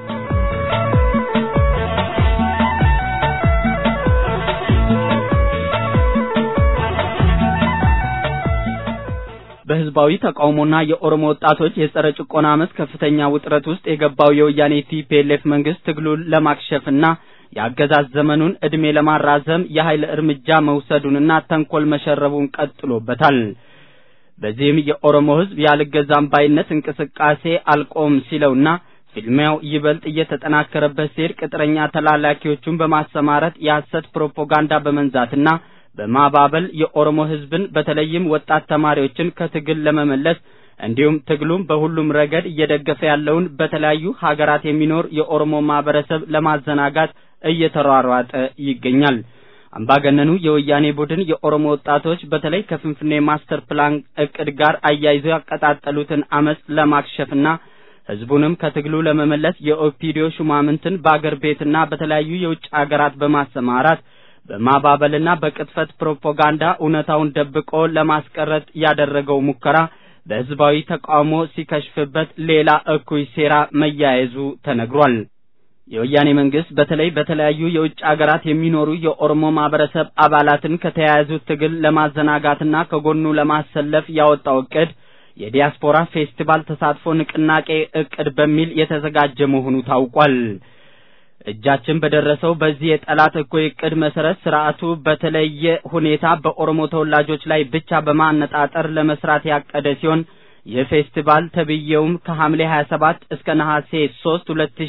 በህዝባዊ ተቃውሞና የኦሮሞ ወጣቶች የጸረ ጭቆና አመፅ ከፍተኛ ውጥረት ውስጥ የገባው የወያኔ ቲፒኤልኤፍ መንግስት ትግሉን ለማክሸፍና የአገዛዝ ዘመኑን እድሜ ለማራዘም የኃይል እርምጃ መውሰዱንና ተንኮል መሸረቡን ቀጥሎበታል። በዚህም የኦሮሞ ህዝብ ያልገዛም ባይነት እንቅስቃሴ አልቆም ሲለውና ፊልሚያው ይበልጥ እየተጠናከረበት ሲሄድ ቅጥረኛ ተላላኪዎቹን በማሰማራት የሐሰት ፕሮፓጋንዳ በመንዛትና በማባበል የኦሮሞ ህዝብን በተለይም ወጣት ተማሪዎችን ከትግል ለመመለስ እንዲሁም ትግሉም በሁሉም ረገድ እየደገፈ ያለውን በተለያዩ ሀገራት የሚኖር የኦሮሞ ማህበረሰብ ለማዘናጋት እየተሯሯጠ ይገኛል። አምባገነኑ የወያኔ ቡድን የኦሮሞ ወጣቶች በተለይ ከፍንፍኔ ማስተር ፕላን እቅድ ጋር አያይዘው ያቀጣጠሉትን አመጽ ለማክሸፍና ህዝቡንም ከትግሉ ለመመለስ የኦፒዲዮ ሹማምንትን በአገር ቤትና በተለያዩ የውጭ አገራት በማሰማራት በማባበልና በቅጥፈት ፕሮፓጋንዳ እውነታውን ደብቆ ለማስቀረት ያደረገው ሙከራ በህዝባዊ ተቃውሞ ሲከሽፍበት ሌላ እኩይ ሴራ መያያዙ ተነግሯል። የወያኔ መንግስት በተለይ በተለያዩ የውጭ አገራት የሚኖሩ የኦሮሞ ማህበረሰብ አባላትን ከተያያዙት ትግል ለማዘናጋትና ከጎኑ ለማሰለፍ ያወጣው እቅድ የዲያስፖራ ፌስቲቫል ተሳትፎ ንቅናቄ እቅድ በሚል የተዘጋጀ መሆኑ ታውቋል። እጃችን በደረሰው በዚህ የጠላት እኩይ እቅድ መሰረት ስርዓቱ በተለየ ሁኔታ በኦሮሞ ተወላጆች ላይ ብቻ በማነጣጠር ለመስራት ያቀደ ሲሆን የፌስቲቫል ተብዬውም ከሐምሌ 27 እስከ ነሐሴ 3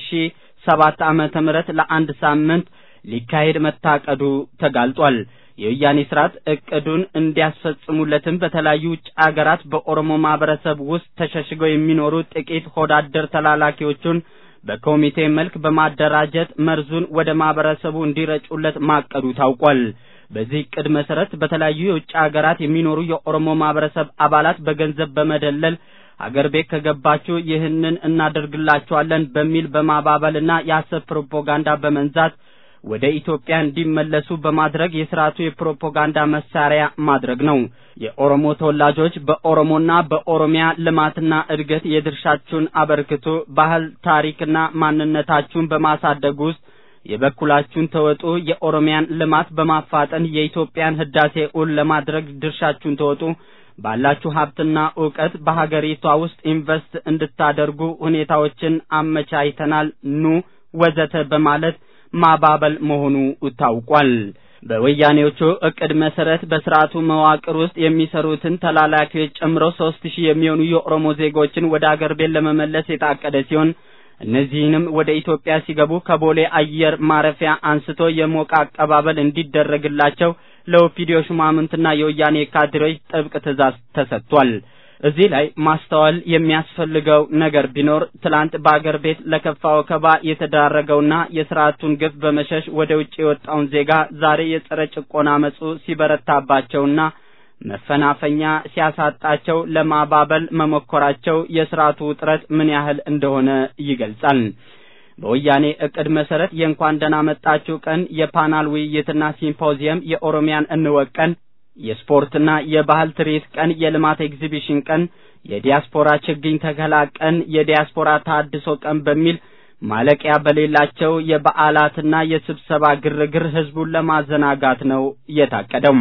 2007 ዓመተ ምህረት ለአንድ ሳምንት ሊካሄድ መታቀዱ ተጋልጧል። የወያኔ ስርዓት እቅዱን እንዲያስፈጽሙለትም በተለያዩ ውጭ አገራት በኦሮሞ ማህበረሰብ ውስጥ ተሸሽገው የሚኖሩ ጥቂት ሆዳደር ተላላኪዎቹን በኮሚቴ መልክ በማደራጀት መርዙን ወደ ማህበረሰቡ እንዲረጩለት ማቀዱ ታውቋል። በዚህ እቅድ መሰረት በተለያዩ የውጭ ሀገራት የሚኖሩ የኦሮሞ ማህበረሰብ አባላት በገንዘብ በመደለል አገር ቤት ከገባችሁ ይህንን እናደርግላችኋለን በሚል በማባበልና የሐሰት ፕሮፓጋንዳ በመንዛት ወደ ኢትዮጵያ እንዲመለሱ በማድረግ የስርዓቱ የፕሮፓጋንዳ መሳሪያ ማድረግ ነው። የኦሮሞ ተወላጆች በኦሮሞና በኦሮሚያ ልማትና እድገት የድርሻችሁን አበርክቱ፣ ባህል፣ ታሪክና ማንነታችሁን በማሳደግ ውስጥ የበኩላችሁን ተወጡ፣ የኦሮሚያን ልማት በማፋጠን የኢትዮጵያን ህዳሴ እውን ለማድረግ ድርሻችሁን ተወጡ፣ ባላችሁ ሀብትና እውቀት በሀገሪቷ ውስጥ ኢንቨስት እንድታደርጉ ሁኔታዎችን አመቻችተናል፣ ኑ ወዘተ በማለት ማባበል መሆኑ ታውቋል። በወያኔዎቹ እቅድ መሰረት በስርዓቱ መዋቅር ውስጥ የሚሰሩትን ተላላኪዎች ጨምሮ ሶስት ሺህ የሚሆኑ የኦሮሞ ዜጎችን ወደ አገር ቤት ለመመለስ የታቀደ ሲሆን እነዚህንም ወደ ኢትዮጵያ ሲገቡ ከቦሌ አየር ማረፊያ አንስቶ የሞቀ አቀባበል እንዲደረግላቸው ለኦፒዲዮ ሹማምንትና የወያኔ ካድሬዎች ጥብቅ ትዕዛዝ ተሰጥቷል። እዚህ ላይ ማስተዋል የሚያስፈልገው ነገር ቢኖር ትላንት በአገር ቤት ለከፋ ወከባ የተዳረገውና የስርዓቱን ግፍ በመሸሽ ወደ ውጭ የወጣውን ዜጋ ዛሬ የጸረ ጭቆና አመጹ ሲበረታባቸውና መፈናፈኛ ሲያሳጣቸው ለማባበል መሞከራቸው የስርዓቱ ውጥረት ምን ያህል እንደሆነ ይገልጻል። በወያኔ እቅድ መሰረት የእንኳን ደህና መጣችሁ ቀን፣ የፓናል ውይይትና ሲምፖዚየም፣ የኦሮሚያን እንወቅ ቀን የስፖርትና የባህል ትርኢት ቀን፣ የልማት ኤግዚቢሽን ቀን፣ የዲያስፖራ ችግኝ ተከላ ቀን፣ የዲያስፖራ ታድሶ ቀን በሚል ማለቂያ በሌላቸው የበዓላትና የስብሰባ ግርግር ህዝቡን ለማዘናጋት ነው የታቀደው።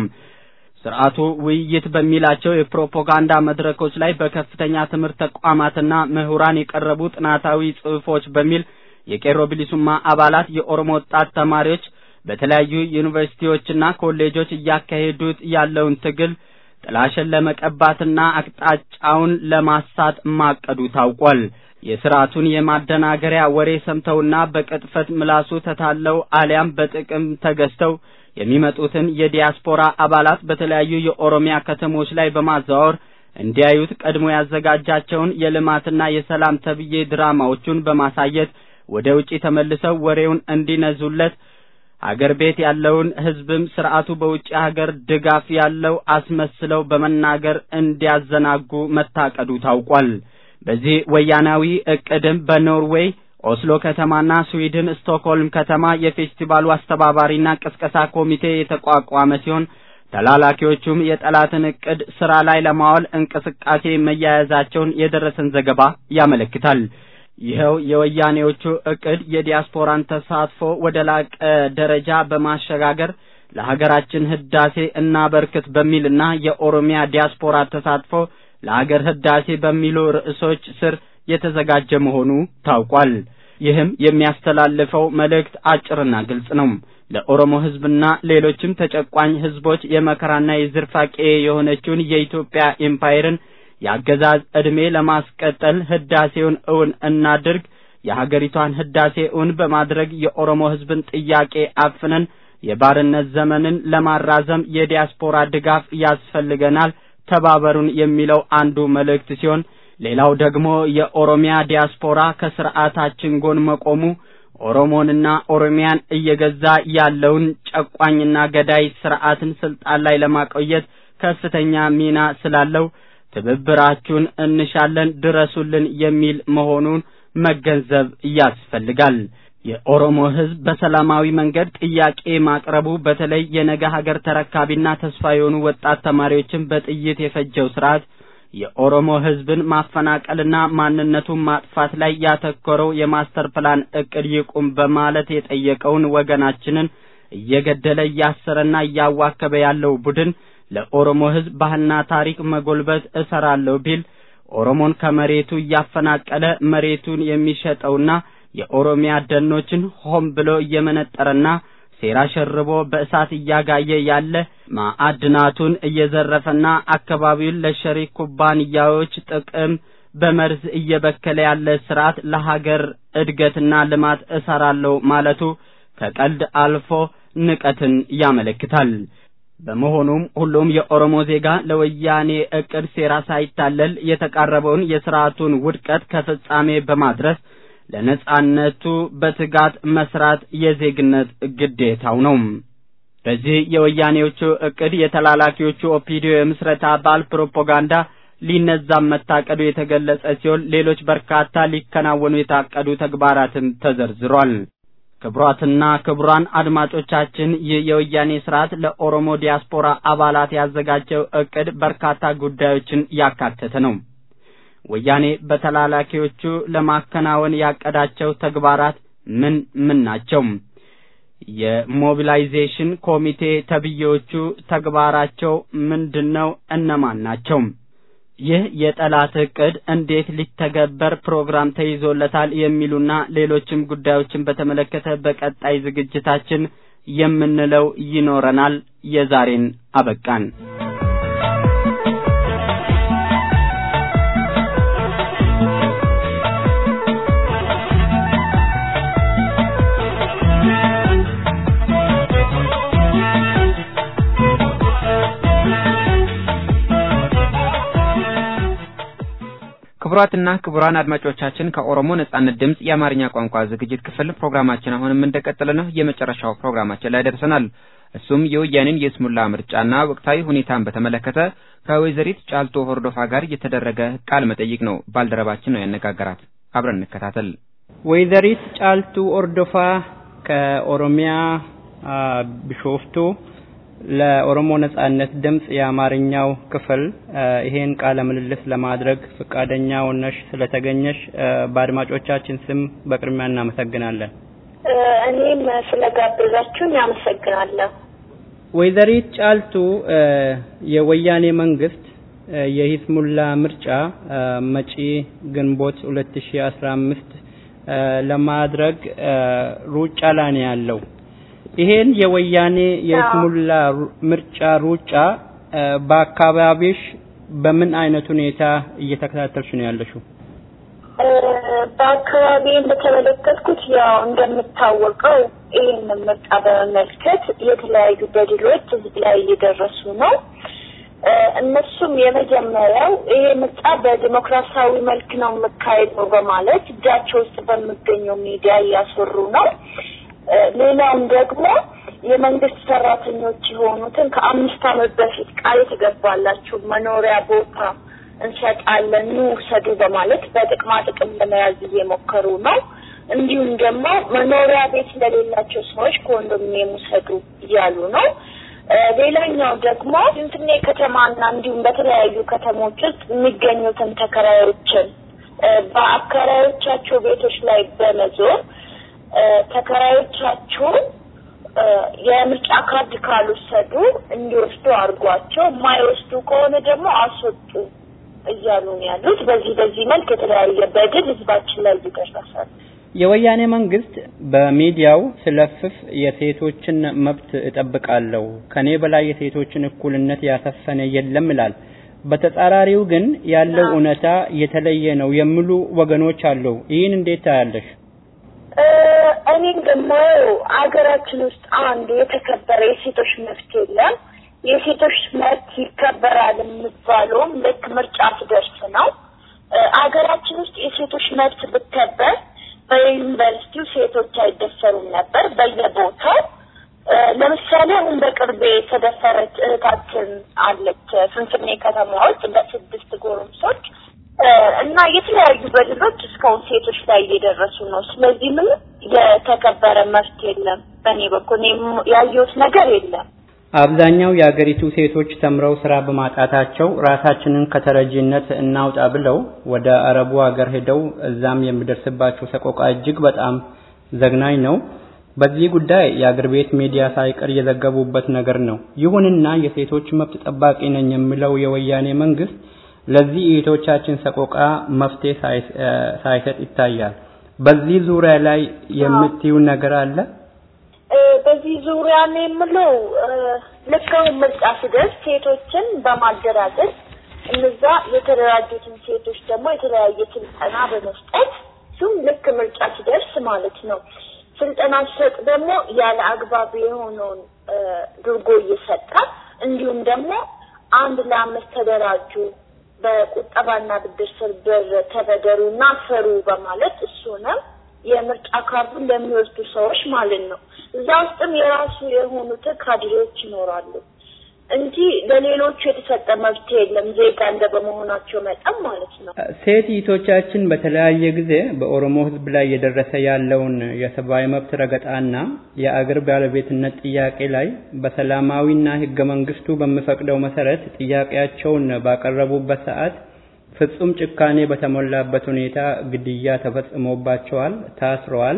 ስርዓቱ ውይይት በሚላቸው የፕሮፓጋንዳ መድረኮች ላይ በከፍተኛ ትምህርት ተቋማትና ምሁራን የቀረቡ ጥናታዊ ጽሑፎች በሚል የቄሮ ብሊሱማ አባላት የኦሮሞ ወጣት ተማሪዎች በተለያዩ ዩኒቨርሲቲዎችና ኮሌጆች እያካሄዱት ያለውን ትግል ጥላሸን ለመቀባትና አቅጣጫውን ለማሳት ማቀዱ ታውቋል። የስርዓቱን የማደናገሪያ ወሬ ሰምተውና በቅጥፈት ምላሱ ተታለው አሊያም በጥቅም ተገዝተው የሚመጡትን የዲያስፖራ አባላት በተለያዩ የኦሮሚያ ከተሞች ላይ በማዘዋወር እንዲያዩት ቀድሞ ያዘጋጃቸውን የልማትና የሰላም ተብዬ ድራማዎቹን በማሳየት ወደ ውጪ ተመልሰው ወሬውን እንዲነዙለት አገር ቤት ያለውን ህዝብም ስርዓቱ በውጭ ሀገር ድጋፍ ያለው አስመስለው በመናገር እንዲያዘናጉ መታቀዱ ታውቋል። በዚህ ወያናዊ እቅድም በኖርዌይ ኦስሎ ከተማና ስዊድን ስቶክሆልም ከተማ የፌስቲቫሉ አስተባባሪና ቅስቀሳ ኮሚቴ የተቋቋመ ሲሆን ተላላኪዎቹም የጠላትን እቅድ ስራ ላይ ለማዋል እንቅስቃሴ መያያዛቸውን የደረሰን ዘገባ ያመለክታል። ይኸው የወያኔዎቹ እቅድ የዲያስፖራን ተሳትፎ ወደ ላቀ ደረጃ በማሸጋገር ለሀገራችን ህዳሴ እናበርክት በሚልና የኦሮሚያ ዲያስፖራ ተሳትፎ ለሀገር ህዳሴ በሚሉ ርዕሶች ስር የተዘጋጀ መሆኑ ታውቋል። ይህም የሚያስተላልፈው መልእክት አጭርና ግልጽ ነው። ለኦሮሞ ህዝብና ሌሎችም ተጨቋኝ ህዝቦች የመከራና የዝርፋቄ የሆነችውን የኢትዮጵያ ኤምፓየርን የአገዛዝ ዕድሜ ለማስቀጠል ህዳሴውን እውን እናድርግ። የሀገሪቷን ህዳሴ እውን በማድረግ የኦሮሞ ህዝብን ጥያቄ አፍነን የባርነት ዘመንን ለማራዘም የዲያስፖራ ድጋፍ ያስፈልገናል፣ ተባበሩን የሚለው አንዱ መልእክት ሲሆን ሌላው ደግሞ የኦሮሚያ ዲያስፖራ ከስርዓታችን ጎን መቆሙ ኦሮሞንና ኦሮሚያን እየገዛ ያለውን ጨቋኝና ገዳይ ስርዓትን ስልጣን ላይ ለማቆየት ከፍተኛ ሚና ስላለው ትብብራችሁን እንሻለን፣ ድረሱልን የሚል መሆኑን መገንዘብ ያስፈልጋል። የኦሮሞ ሕዝብ በሰላማዊ መንገድ ጥያቄ ማቅረቡ በተለይ የነገ ሀገር ተረካቢና ተስፋ የሆኑ ወጣት ተማሪዎችን በጥይት የፈጀው ስርዓት የኦሮሞ ሕዝብን ማፈናቀልና ማንነቱን ማጥፋት ላይ ያተኮረው የማስተር ፕላን እቅድ ይቁም በማለት የጠየቀውን ወገናችንን እየገደለ እያሰረና እያዋከበ ያለው ቡድን ለኦሮሞ ሕዝብ ባህልና ታሪክ መጎልበት እሰራለሁ ቢል ኦሮሞን ከመሬቱ እያፈናቀለ መሬቱን የሚሸጠውና የኦሮሚያ ደኖችን ሆን ብሎ እየመነጠረና ሴራ ሸርቦ በእሳት እያጋየ ያለ ማዕድናቱን እየዘረፈና አካባቢውን ለሸሪክ ኩባንያዎች ጥቅም በመርዝ እየበከለ ያለ ስርዓት ለሀገር እድገትና ልማት እሰራለሁ ማለቱ ከቀልድ አልፎ ንቀትን ያመለክታል። በመሆኑም ሁሉም የኦሮሞ ዜጋ ለወያኔ እቅድ ሴራ ሳይታለል የተቃረበውን የስርዓቱን ውድቀት ከፍጻሜ በማድረስ ለነጻነቱ በትጋት መስራት የዜግነት ግዴታው ነው። በዚህ የወያኔዎቹ እቅድ የተላላኪዎቹ ኦፒዲዮ የምስረታ በዓል ፕሮፓጋንዳ ሊነዛም መታቀዱ የተገለጸ ሲሆን ሌሎች በርካታ ሊከናወኑ የታቀዱ ተግባራትም ተዘርዝሯል። ክቡራትና ክቡራን አድማጮቻችን ይህ የወያኔ ስርዓት ለኦሮሞ ዲያስፖራ አባላት ያዘጋጀው እቅድ በርካታ ጉዳዮችን ያካተተ ነው። ወያኔ በተላላኪዎቹ ለማከናወን ያቀዳቸው ተግባራት ምን ምን ናቸው? የሞቢላይዜሽን ኮሚቴ ተብዬዎቹ ተግባራቸው ምንድነው? እነማን ናቸው? ይህ የጠላት እቅድ እንዴት ሊተገበር ፕሮግራም ተይዞለታል? የሚሉና ሌሎችም ጉዳዮችን በተመለከተ በቀጣይ ዝግጅታችን የምንለው ይኖረናል። የዛሬን አበቃን። ክቡራትና ክቡራን አድማጮቻችን ከኦሮሞ ነጻነት ድምፅ የአማርኛ ቋንቋ ዝግጅት ክፍል ፕሮግራማችን አሁንም እንደቀጠለ ነው። የመጨረሻው ፕሮግራማችን ላይ ደርሰናል። እሱም የወያኔን የስሙላ ምርጫና ወቅታዊ ሁኔታን በተመለከተ ከወይዘሪት ጫልቶ ሆርዶፋ ጋር የተደረገ ቃለ መጠይቅ ነው። ባልደረባችን ነው ያነጋገራት። አብረን እንከታተል። ወይዘሪት ጫልቱ ኦርዶፋ ከኦሮሚያ ቢሾፍቱ ለኦሮሞ ነጻነት ድምጽ የአማርኛው ክፍል ይሄን ቃለ ምልልስ ለማድረግ ፈቃደኛ ሆነሽ ስለተገኘሽ በአድማጮቻችን ስም በቅድሚያ እናመሰግናለን። እኔም ስለጋበዛችሁን ያመሰግናለሁ። ወይዘሪት ጫልቱ የወያኔ መንግስት የሂስሙላ ምርጫ መጪ ግንቦት 2015 ለማድረግ ሩጫ ላይ ነው ያለው። ይሄን የወያኔ የስሙላ ምርጫ ሩጫ በአካባቢሽ በምን አይነት ሁኔታ እየተከታተልሽ ነው ያለሽው? በአካባቢ እንደተመለከትኩት ያው እንደምታወቀው ይህን ምርጫ በመመልከት የተለያዩ በድሎች ህዝብ ላይ እየደረሱ ነው። እነሱም የመጀመሪያው ይሄ ምርጫ በዲሞክራሲያዊ መልክ ነው የምካሄደው በማለት እጃቸው ውስጥ በሚገኘው ሚዲያ እያስወሩ ነው። ሌላውም ደግሞ የመንግስት ሰራተኞች የሆኑትን ከአምስት ዓመት በፊት ቃል የተገባላችሁ መኖሪያ ቦታ እንሰጣለን ኑ ውሰዱ በማለት በጥቅማ ጥቅም ለመያዝ እየሞከሩ ነው። እንዲሁም ደግሞ መኖሪያ ቤት ለሌላቸው ሰዎች ኮንዶሚኒየም ውሰዱ እያሉ ነው። ሌላኛው ደግሞ ፍንፍኔ ከተማና እንዲሁም በተለያዩ ከተሞች ውስጥ የሚገኙትን ተከራዮችን በአከራዮቻቸው ቤቶች ላይ በመዞር ተከራዮቻችሁ የምርጫ ካርድ ካልወሰዱ እንዲወስዱ አድርጓቸው፣ የማይወስዱ ከሆነ ደግሞ አስወጡ እያሉ ነው ያሉት። በዚህ በዚህ መልክ የተለያየ በደል ህዝባችን ላይ ይደርሳል። የወያኔ መንግስት በሚዲያው ስለፍፍ የሴቶችን መብት እጠብቃለሁ፣ ከኔ በላይ የሴቶችን እኩልነት ያሰፈነ የለም ይላል። በተጻራሪው ግን ያለው እውነታ የተለየ ነው የሚሉ ወገኖች አሉ። ይህን እንዴት ታያለሽ? እኔም ደግሞ አገራችን ውስጥ አንዱ የተከበረ የሴቶች መብት የለም። የሴቶች መብት ይከበራል የሚባለውም ልክ ምርጫ ሲደርስ ነው። አገራችን ውስጥ የሴቶች መብት ብከበር በዩኒቨርሲቲው ሴቶች አይደፈሩም ነበር በየቦታው። ለምሳሌ አሁን በቅርብ የተደፈረች እህታችን አለች ፍንፍኔ ከተማ ውስጥ በስድስት ጎረምሶች እና የተለያዩ በደሎች እስካሁን ሴቶች ላይ እየደረሱ ነው። ስለዚህ ምንም የተከበረ መፍት የለም። በእኔ በኩል ያየሁት ነገር የለም። አብዛኛው የአገሪቱ ሴቶች ተምረው ስራ በማጣታቸው ራሳችንን ከተረጂነት እናውጣ ብለው ወደ አረቡ ሀገር ሄደው እዛም የሚደርስባቸው ሰቆቃ እጅግ በጣም ዘግናኝ ነው። በዚህ ጉዳይ የአገር ቤት ሚዲያ ሳይቀር የዘገቡበት ነገር ነው። ይሁንና የሴቶች መብት ጠባቂ ነኝ የሚለው የወያኔ መንግስት ለዚህ እህቶቻችን ሰቆቃ መፍትሄ ሳይሰጥ ይታያል። በዚህ ዙሪያ ላይ የምትዩ ነገር አለ? በዚህ ዙሪያ ነው የምለው ልክ አሁን ምርጫ ሲደርስ ሴቶችን በማደራጀት እነዛ የተደራጁትን ሴቶች ደግሞ የተለያየ ስልጠና በመስጠት እሱም ልክ ምርጫ ሲደርስ ማለት ነው። ስልጠና ሲሰጥ ደግሞ ያለ አግባብ የሆነውን ድርጎ እየሰጠ እንዲሁም ደግሞ አንድ ለአምስት ተደራጁ በቁጠባና ብድር ስር ብር ተበደሩና ሰሩ በማለት እሱንም የምርጫ ካርዱን ለሚወስዱ ሰዎች ማለት ነው። እዛ ውስጥም የራሱ የሆኑት ካድሬዎች ይኖራሉ እንጂ ለሌሎቹ የተሰጠ መብት የለም። ዜጋ እንደ በመሆናቸው መጠን ማለት ነው። ሴት እህቶቻችን በተለያየ ጊዜ በኦሮሞ ሕዝብ ላይ እየደረሰ ያለውን የሰብአዊ መብት ረገጣና የአገር ባለቤትነት ጥያቄ ላይ በሰላማዊና ሕገ መንግስቱ በሚፈቅደው መሰረት ጥያቄያቸውን ባቀረቡበት ሰዓት ፍጹም ጭካኔ በተሞላበት ሁኔታ ግድያ ተፈጽሞባቸዋል፣ ታስረዋል፣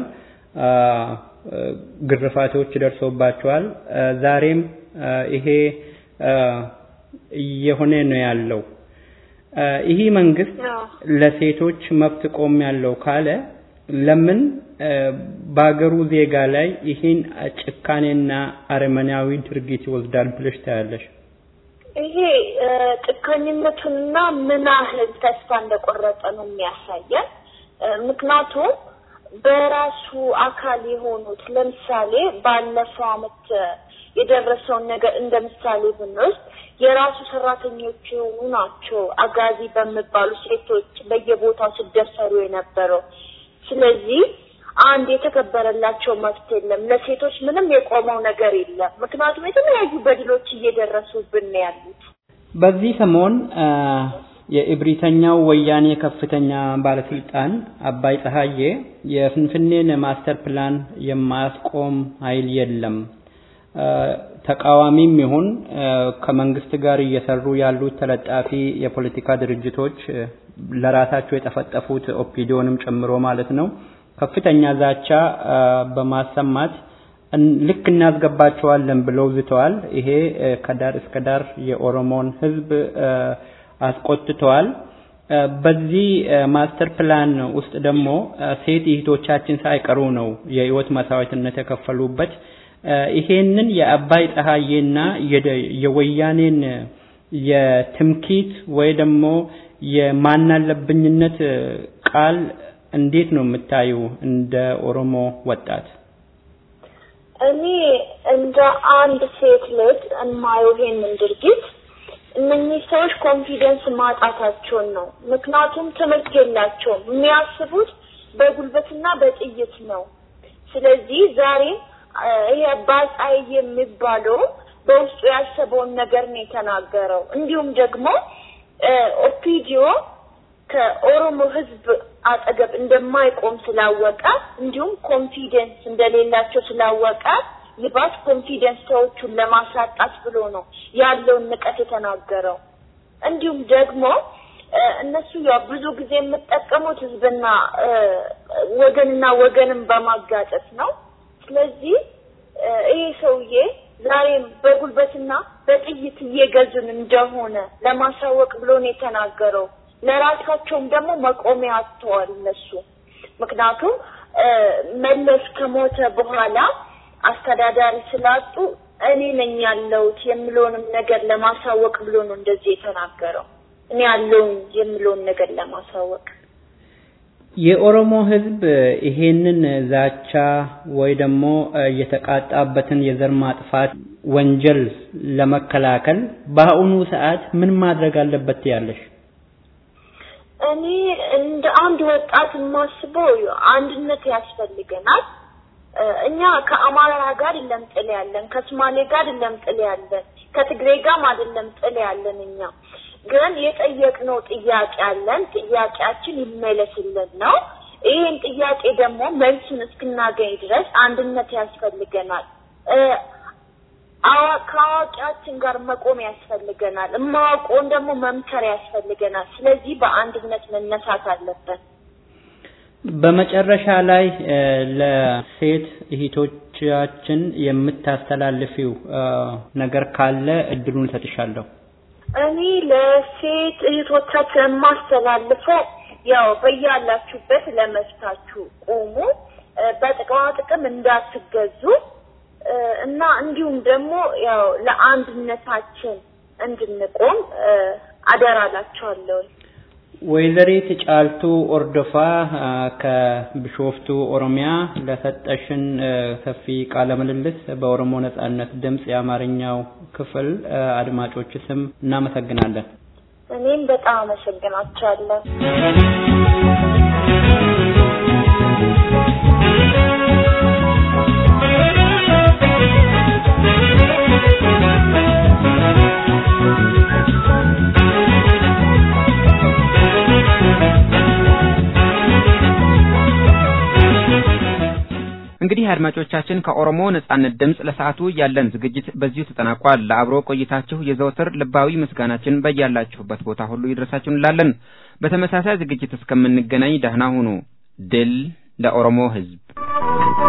ግርፋቶች ደርሶባቸዋል። ዛሬም ይሄ እየሆነ ነው ያለው። ይህ መንግስት ለሴቶች መብት ቆም ያለው ካለ ለምን በሀገሩ ዜጋ ላይ ይህን ጭካኔና አረመናዊ ድርጊት ይወስዳል ብለሽ ታያለሽ? ይሄ ጭካኝነቱንና ምን ያህል ተስፋ እንደቆረጠ ነው የሚያሳየን። ምክንያቱም በራሱ አካል የሆኑት ለምሳሌ ባለፈው አመት የደረሰውን ነገር እንደ ምሳሌ ብንወስድ የራሱ ሰራተኞች የሆኑ ናቸው አጋዚ በሚባሉ ሴቶች በየቦታው ሲደፈሩ የነበረው። ስለዚህ አንድ የተከበረላቸው መብት የለም። ለሴቶች ምንም የቆመው ነገር የለም። ምክንያቱም የተለያዩ በድሎች እየደረሱብን ነው ያሉት። በዚህ ሰሞን የእብሪተኛው ወያኔ ከፍተኛ ባለስልጣን አባይ ፀሐዬ የፍንፍኔን ማስተር ፕላን የማያስቆም ኃይል የለም ተቃዋሚም ይሁን ከመንግስት ጋር እየሰሩ ያሉት ተለጣፊ የፖለቲካ ድርጅቶች ለራሳቸው የጠፈጠፉት ኦፒዲዮንም ጨምሮ ማለት ነው ከፍተኛ ዛቻ በማሰማት ልክ እናስገባቸዋለን ብለው ዝተዋል። ይሄ ከዳር እስከ ዳር የኦሮሞን ህዝብ አስቆጥተዋል። በዚህ ማስተር ፕላን ውስጥ ደግሞ ሴት እህቶቻችን ሳይቀሩ ነው የህይወት መስዋዕትነት የከፈሉበት። ይሄንን የአባይ ፀሐዬና የወያኔን የትምኪት ወይ ደግሞ የማናለብኝነት ቃል እንዴት ነው የምታዩ እንደ ኦሮሞ ወጣት? እኔ እንደ አንድ ሴት ልጅ የማየው ይሄንን ድርጊት እነኚህ ሰዎች ኮንፊደንስ ማጣታቸውን ነው። ምክንያቱም ትምህርት የላቸውም። የሚያስቡት በጉልበትና በጥይት ነው። ስለዚህ ዛሬ ይሄ ባጻይ የሚባለው በውስጡ ያሰበውን ነገር ነው የተናገረው። እንዲሁም ደግሞ ኦፒዲዮ ከኦሮሞ ህዝብ አጠገብ እንደማይቆም ስላወቀ እንዲሁም ኮንፊደንስ እንደሌላቸው ስላወቀ ይባስ ኮንፊደንስ ሰዎቹን ለማሳጣት ብሎ ነው ያለውን ንቀት የተናገረው። እንዲሁም ደግሞ እነሱ ያው ብዙ ጊዜ የምጠቀሙት ህዝብና ወገንና ወገንን በማጋጨት ነው። ስለዚህ ይሄ ሰውዬ ዛሬም በጉልበትና በጥይት እየገዙን እንደሆነ ለማሳወቅ ብሎ ነው የተናገረው። ለራሳቸውም ደግሞ መቆሚያ አጥተዋል እነሱ። ምክንያቱም መለስ ከሞተ በኋላ አስተዳዳሪ ስላጡ እኔ ነኝ ያለሁት የሚለውንም ነገር ለማሳወቅ ብሎ ነው እንደዚህ የተናገረው። እኔ ያለውን የሚለውን ነገር ለማሳወቅ የኦሮሞ ህዝብ ይሄንን ዛቻ ወይ ደግሞ የተቃጣበትን የዘር ማጥፋት ወንጀል ለመከላከል በአሁኑ ሰዓት ምን ማድረግ አለበት ያለሽ? እኔ እንደ አንድ ወጣት የማስበው አንድነት ያስፈልገናል። እኛ ከአማራ ጋር አይደለም ጥል ያለን፣ ከሶማሌ ጋር አይደለም ጥል ያለን፣ ከትግሬ ጋርም አይደለም ጥል ያለን። እኛ ግን የጠየቅነው ጥያቄ አለን። ጥያቄያችን ይመለስልን ነው። ይህን ጥያቄ ደግሞ መልሱን እስክናገኝ ድረስ አንድነት ያስፈልገናል። ከአዋቂያችን ጋር መቆም ያስፈልገናል። እማዋቀውን ደግሞ መምከር ያስፈልገናል። ስለዚህ በአንድነት መነሳት አለብን። በመጨረሻ ላይ ለሴት እህቶቻችን የምታስተላልፊው ነገር ካለ እድሉን እሰጥሻለሁ። እኔ ለሴት እህቶቻችን የማስተላልፈው ያው በያላችሁበት ለመፍታችሁ ቁሙ፣ በጥቅማ ጥቅም እንዳትገዙ እና እንዲሁም ደግሞ ያው ለአንድነታችን እንድንቆም አደራ እላችኋለሁ። ወይዘሪት ጫልቱ ኦርዶፋ ከቢሾፍቱ ኦሮሚያ ለሰጠሽን ሰፊ ቃለ ምልልስ በኦሮሞ ነጻነት ድምፅ የአማርኛው ክፍል አድማጮች ስም እናመሰግናለን። እኔም በጣም አመሰግናችኋለሁ። እንግዲህ አድማጮቻችን ከኦሮሞ ነጻነት ድምፅ ለሰዓቱ ያለን ዝግጅት በዚሁ ተጠናቋል። ለአብሮ ቆይታችሁ የዘወትር ልባዊ ምስጋናችን በያላችሁበት ቦታ ሁሉ ይድረሳችሁ እንላለን። በተመሳሳይ ዝግጅት እስከምንገናኝ ደህና ሁኑ። ድል ለኦሮሞ ሕዝብ!